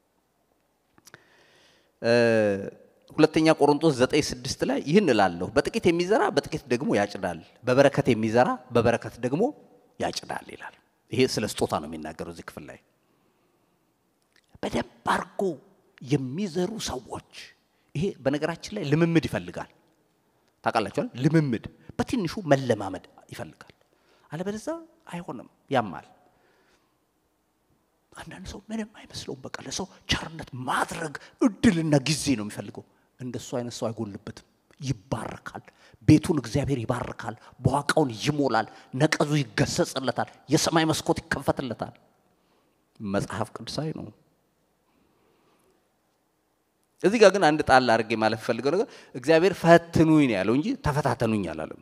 ሁለተኛ ቆሮንቶስ ዘጠኝ ስድስት ላይ ይህን እላለሁ በጥቂት የሚዘራ በጥቂት ደግሞ ያጭዳል፣ በበረከት የሚዘራ በበረከት ደግሞ ያጭዳል ይላል። ይሄ ስለ ስጦታ ነው የሚናገረው እዚህ ክፍል ላይ። በደንብ አድርጎ የሚዘሩ ሰዎች ይሄ በነገራችን ላይ ልምምድ ይፈልጋል። ታውቃላችኋል፣ ልምምድ በትንሹ መለማመድ ይፈልጋል። አለበለዚያ አይሆንም፣ ያማል። አንዳንድ ሰው ምንም አይመስለውም። በቃ ለሰው ቸርነት ማድረግ እድልና ጊዜ ነው የሚፈልገው። እንደሱ አይነት ሰው አይጎልበትም፣ ይባረካል። ቤቱን እግዚአብሔር ይባርካል፣ በዋቃውን ይሞላል፣ ነቀዙ ይገሰጽለታል፣ የሰማይ መስኮት ይከፈትለታል። መጽሐፍ ቅዱሳዊ ነው። እዚህ ጋር ግን አንድ ጣል አድርጌ ማለት ፈልገው ነገር እግዚአብሔር ፈትኑኝ ነው ያለው እንጂ ተፈታተኑኝ አላለም።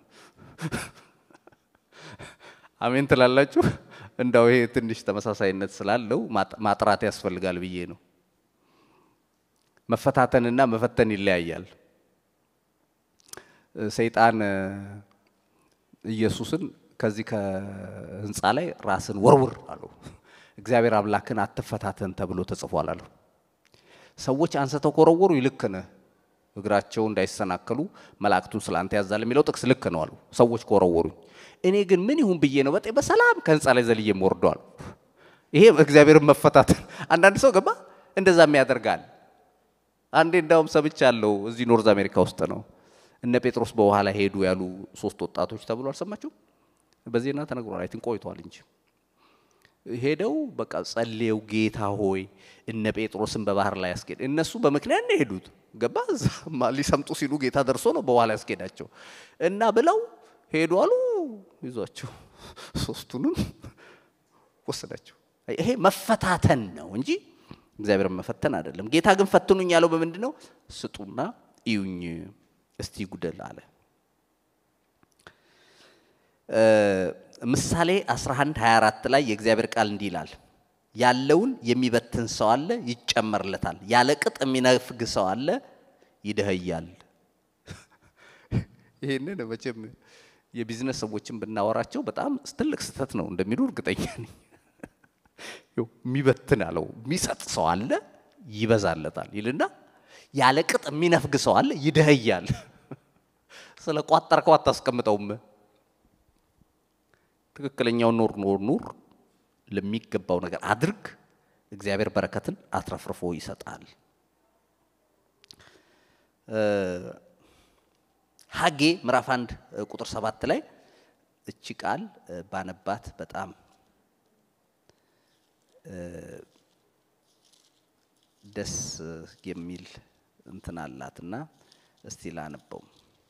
አሜን ትላላችሁ? እንዳው ይሄ ትንሽ ተመሳሳይነት ስላለው ማጥራት ያስፈልጋል ብዬ ነው። መፈታተንና መፈተን ይለያያል። ሰይጣን ኢየሱስን ከዚህ ከህንፃ ላይ ራስን ወርውር አለው። እግዚአብሔር አምላክን አትፈታተን ተብሎ ተጽፏል አለው። ሰዎች አንስተው ከወረወሩ ልክ ነህ፣ እግራቸው እንዳይሰናከሉ መላእክቱን ስለ አንተ ያዛል የሚለው ጥቅስ ልክ ነው አሉ። ሰዎች ከወረወሩኝ እኔ ግን ምን ይሁን ብዬ ነው በጤ በሰላም ከህንፃ ላይ ዘልዬ የምወርደዋል። ይሄ እግዚአብሔርን መፈታተን። አንዳንድ ሰው ገባ እንደዛም ያደርጋል። አንዴ እንዳውም ሰምቻለሁ፣ እዚህ ኖርዝ አሜሪካ ውስጥ ነው እነ ጴጥሮስ በውሃ ላይ ሄዱ ያሉ ሶስት ወጣቶች ተብሎ አልሰማችሁ? በዜና ተነግሯል። አይትን ቆይቷል እንጂ ሄደው በቃ ጸልየው ጌታ ሆይ እነ ጴጥሮስን በባህር ላይ ያስኬድ። እነሱ በምክንያት ነው የሄዱት። ገባ እዛማ ሊሰምጡ ሲሉ ጌታ ደርሶ ነው በኋላ ያስኬዳቸው እና ብለው ሄዱ አሉ። ይዟቸው ሶስቱንም ወሰዳቸው። ይሄ መፈታተን ነው እንጂ እግዚአብሔርን መፈተን አይደለም። ጌታ ግን ፈትኑኝ ያለው በምንድን ነው? ስጡና እዩኝ እስቲ ጉደል አለ። ምሳሌ 11 24 ላይ የእግዚአብሔር ቃል እንዲህ ይላል፣ ያለውን የሚበትን ሰው አለ ይጨመርለታል፣ ያለ ቅጥ የሚነፍግ ሰው አለ ይደኸያል። ይህንን መቼም የቢዝነስ ሰዎችን ብናወራቸው በጣም ትልቅ ስህተት ነው እንደሚሉ እርግጠኛ ነኝ። የሚበትን አለው የሚሰጥ ሰው አለ ይበዛለታል ይልና ያለ ቅጥ የሚነፍግ ሰው አለ ይደኸያል። ስለ ቋጠርከው አታስቀምጠውም። ትክክለኛውን ኑር ኑር ኑር፣ ለሚገባው ነገር አድርግ። እግዚአብሔር በረከትን አትረፍርፎ ይሰጣል። ሀጌ ምዕራፍ አንድ ቁጥር ሰባት ላይ እቺ ቃል ባነባት በጣም ደስ የሚል እንትን አላትና እስቲ ላነበው።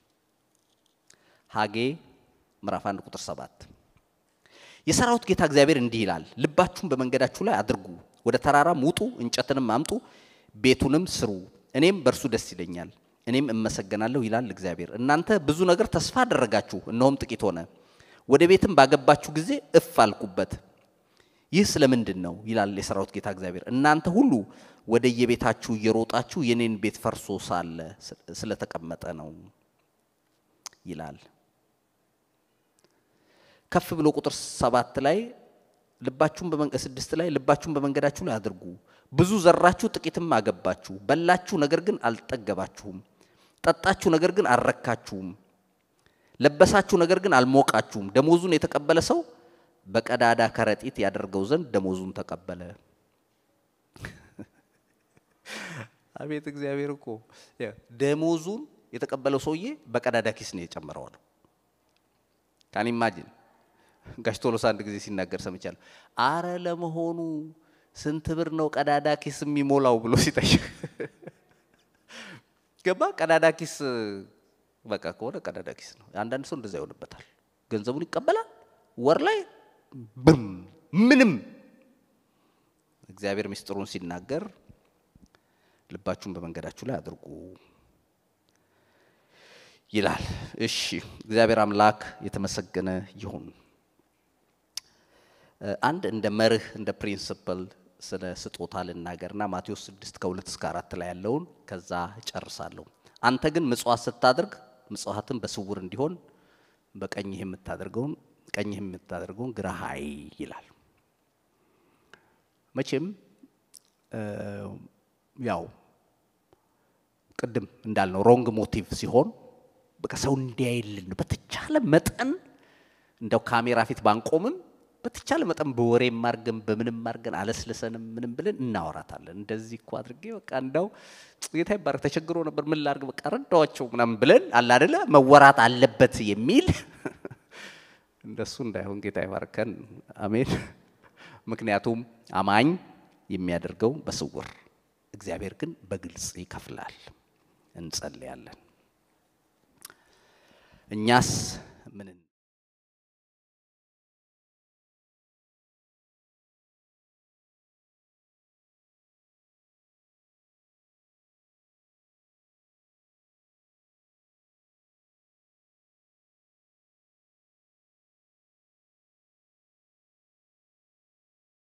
ሀጌ ምዕራፍ አንድ ቁጥር ሰባት የሰራዊት ጌታ እግዚአብሔር እንዲህ ይላል፣ ልባችሁን በመንገዳችሁ ላይ አድርጉ፣ ወደ ተራራም ውጡ፣ እንጨትንም አምጡ፣ ቤቱንም ስሩ፣ እኔም በእርሱ ደስ ይለኛል፣ እኔም እመሰገናለሁ ይላል እግዚአብሔር። እናንተ ብዙ ነገር ተስፋ አደረጋችሁ፣ እነሆም ጥቂት ሆነ። ወደ ቤትም ባገባችሁ ጊዜ እፍ አልኩበት። ይህ ስለምንድን ነው ይላል የሰራዊት ጌታ እግዚአብሔር። እናንተ ሁሉ ወደ የቤታችሁ እየሮጣችሁ የኔን ቤት ፈርሶ ሳለ ስለተቀመጠ ነው ይላል። ከፍ ብሎ ቁጥር ሰባት ላይ ልባችሁን በመንገድ ስድስት ላይ ልባችሁን በመንገዳችሁ ላይ አድርጉ። ብዙ ዘራችሁ፣ ጥቂትም አገባችሁ። በላችሁ፣ ነገር ግን አልጠገባችሁም። ጠጣችሁ፣ ነገር ግን አልረካችሁም። ለበሳችሁ፣ ነገር ግን አልሞቃችሁም። ደሞዙን የተቀበለ ሰው በቀዳዳ ከረጢት ያደርገው ዘንድ ደሞዙን ተቀበለ። አቤት እግዚአብሔር እኮ ደሞዙን የተቀበለው ሰውዬ በቀዳዳ ኪስ ነው የጨመረዋል። ካን ኢማጂን ጋሽ ቶሎሳ አንድ ጊዜ ሲናገር ሰምቻለሁ። አረ ለመሆኑ ስንት ብር ነው ቀዳዳ ኪስ የሚሞላው ብሎ ሲጠይቅ ገባ። ቀዳዳ ኪስ በቃ ከሆነ ቀዳዳ ኪስ ነው። አንዳንድ ሰው እንደዛ ይሆንበታል። ገንዘቡን ይቀበላል፣ ወር ላይ ብም ምንም። እግዚአብሔር ምስጢሩን ሲናገር ልባችሁን በመንገዳችሁ ላይ አድርጉ ይላል። እሺ እግዚአብሔር አምላክ የተመሰገነ ይሁን። አንድ እንደ መርህ እንደ ፕሪንስፕል ስለ ስጦታ ልናገርና ማቴዎስ 6 ከ2 እስከ 4 ላይ ያለውን ከዛ ጨርሳለሁ። አንተ ግን ምጽዋት ስታደርግ ምጽዋትን በስውር እንዲሆን በቀኝህ የምታደርገውን ቀኝህ የምታደርገውን ግራህ አይ ይላል። መቼም ያው ቅድም እንዳልነው ሮንግ ሞቲቭ ሲሆን በቃ ሰው እንዲያይልን ነው። በተቻለ መጠን እንደው ካሜራ ፊት ባንቆምም በተቻለ መጠን በወሬም አድርገን በምንም አድርገን አለስልሰንም ምንም ብለን እናወራታለን። እንደዚህ እኮ አድርጌ በቃ እንዳው ጌታ ይባረክ ተቸግሮ ነበር ምን ላድርግ በቃ ረዳዋቸው ምናምን ብለን አለ አይደለ መወራት አለበት የሚል እንደሱ እንዳይሆን ጌታ ይባርከን። አሜን። ምክንያቱም አማኝ የሚያደርገው በስውር እግዚአብሔር ግን በግልጽ ይከፍላል። እንጸልያለን። እኛስ ምን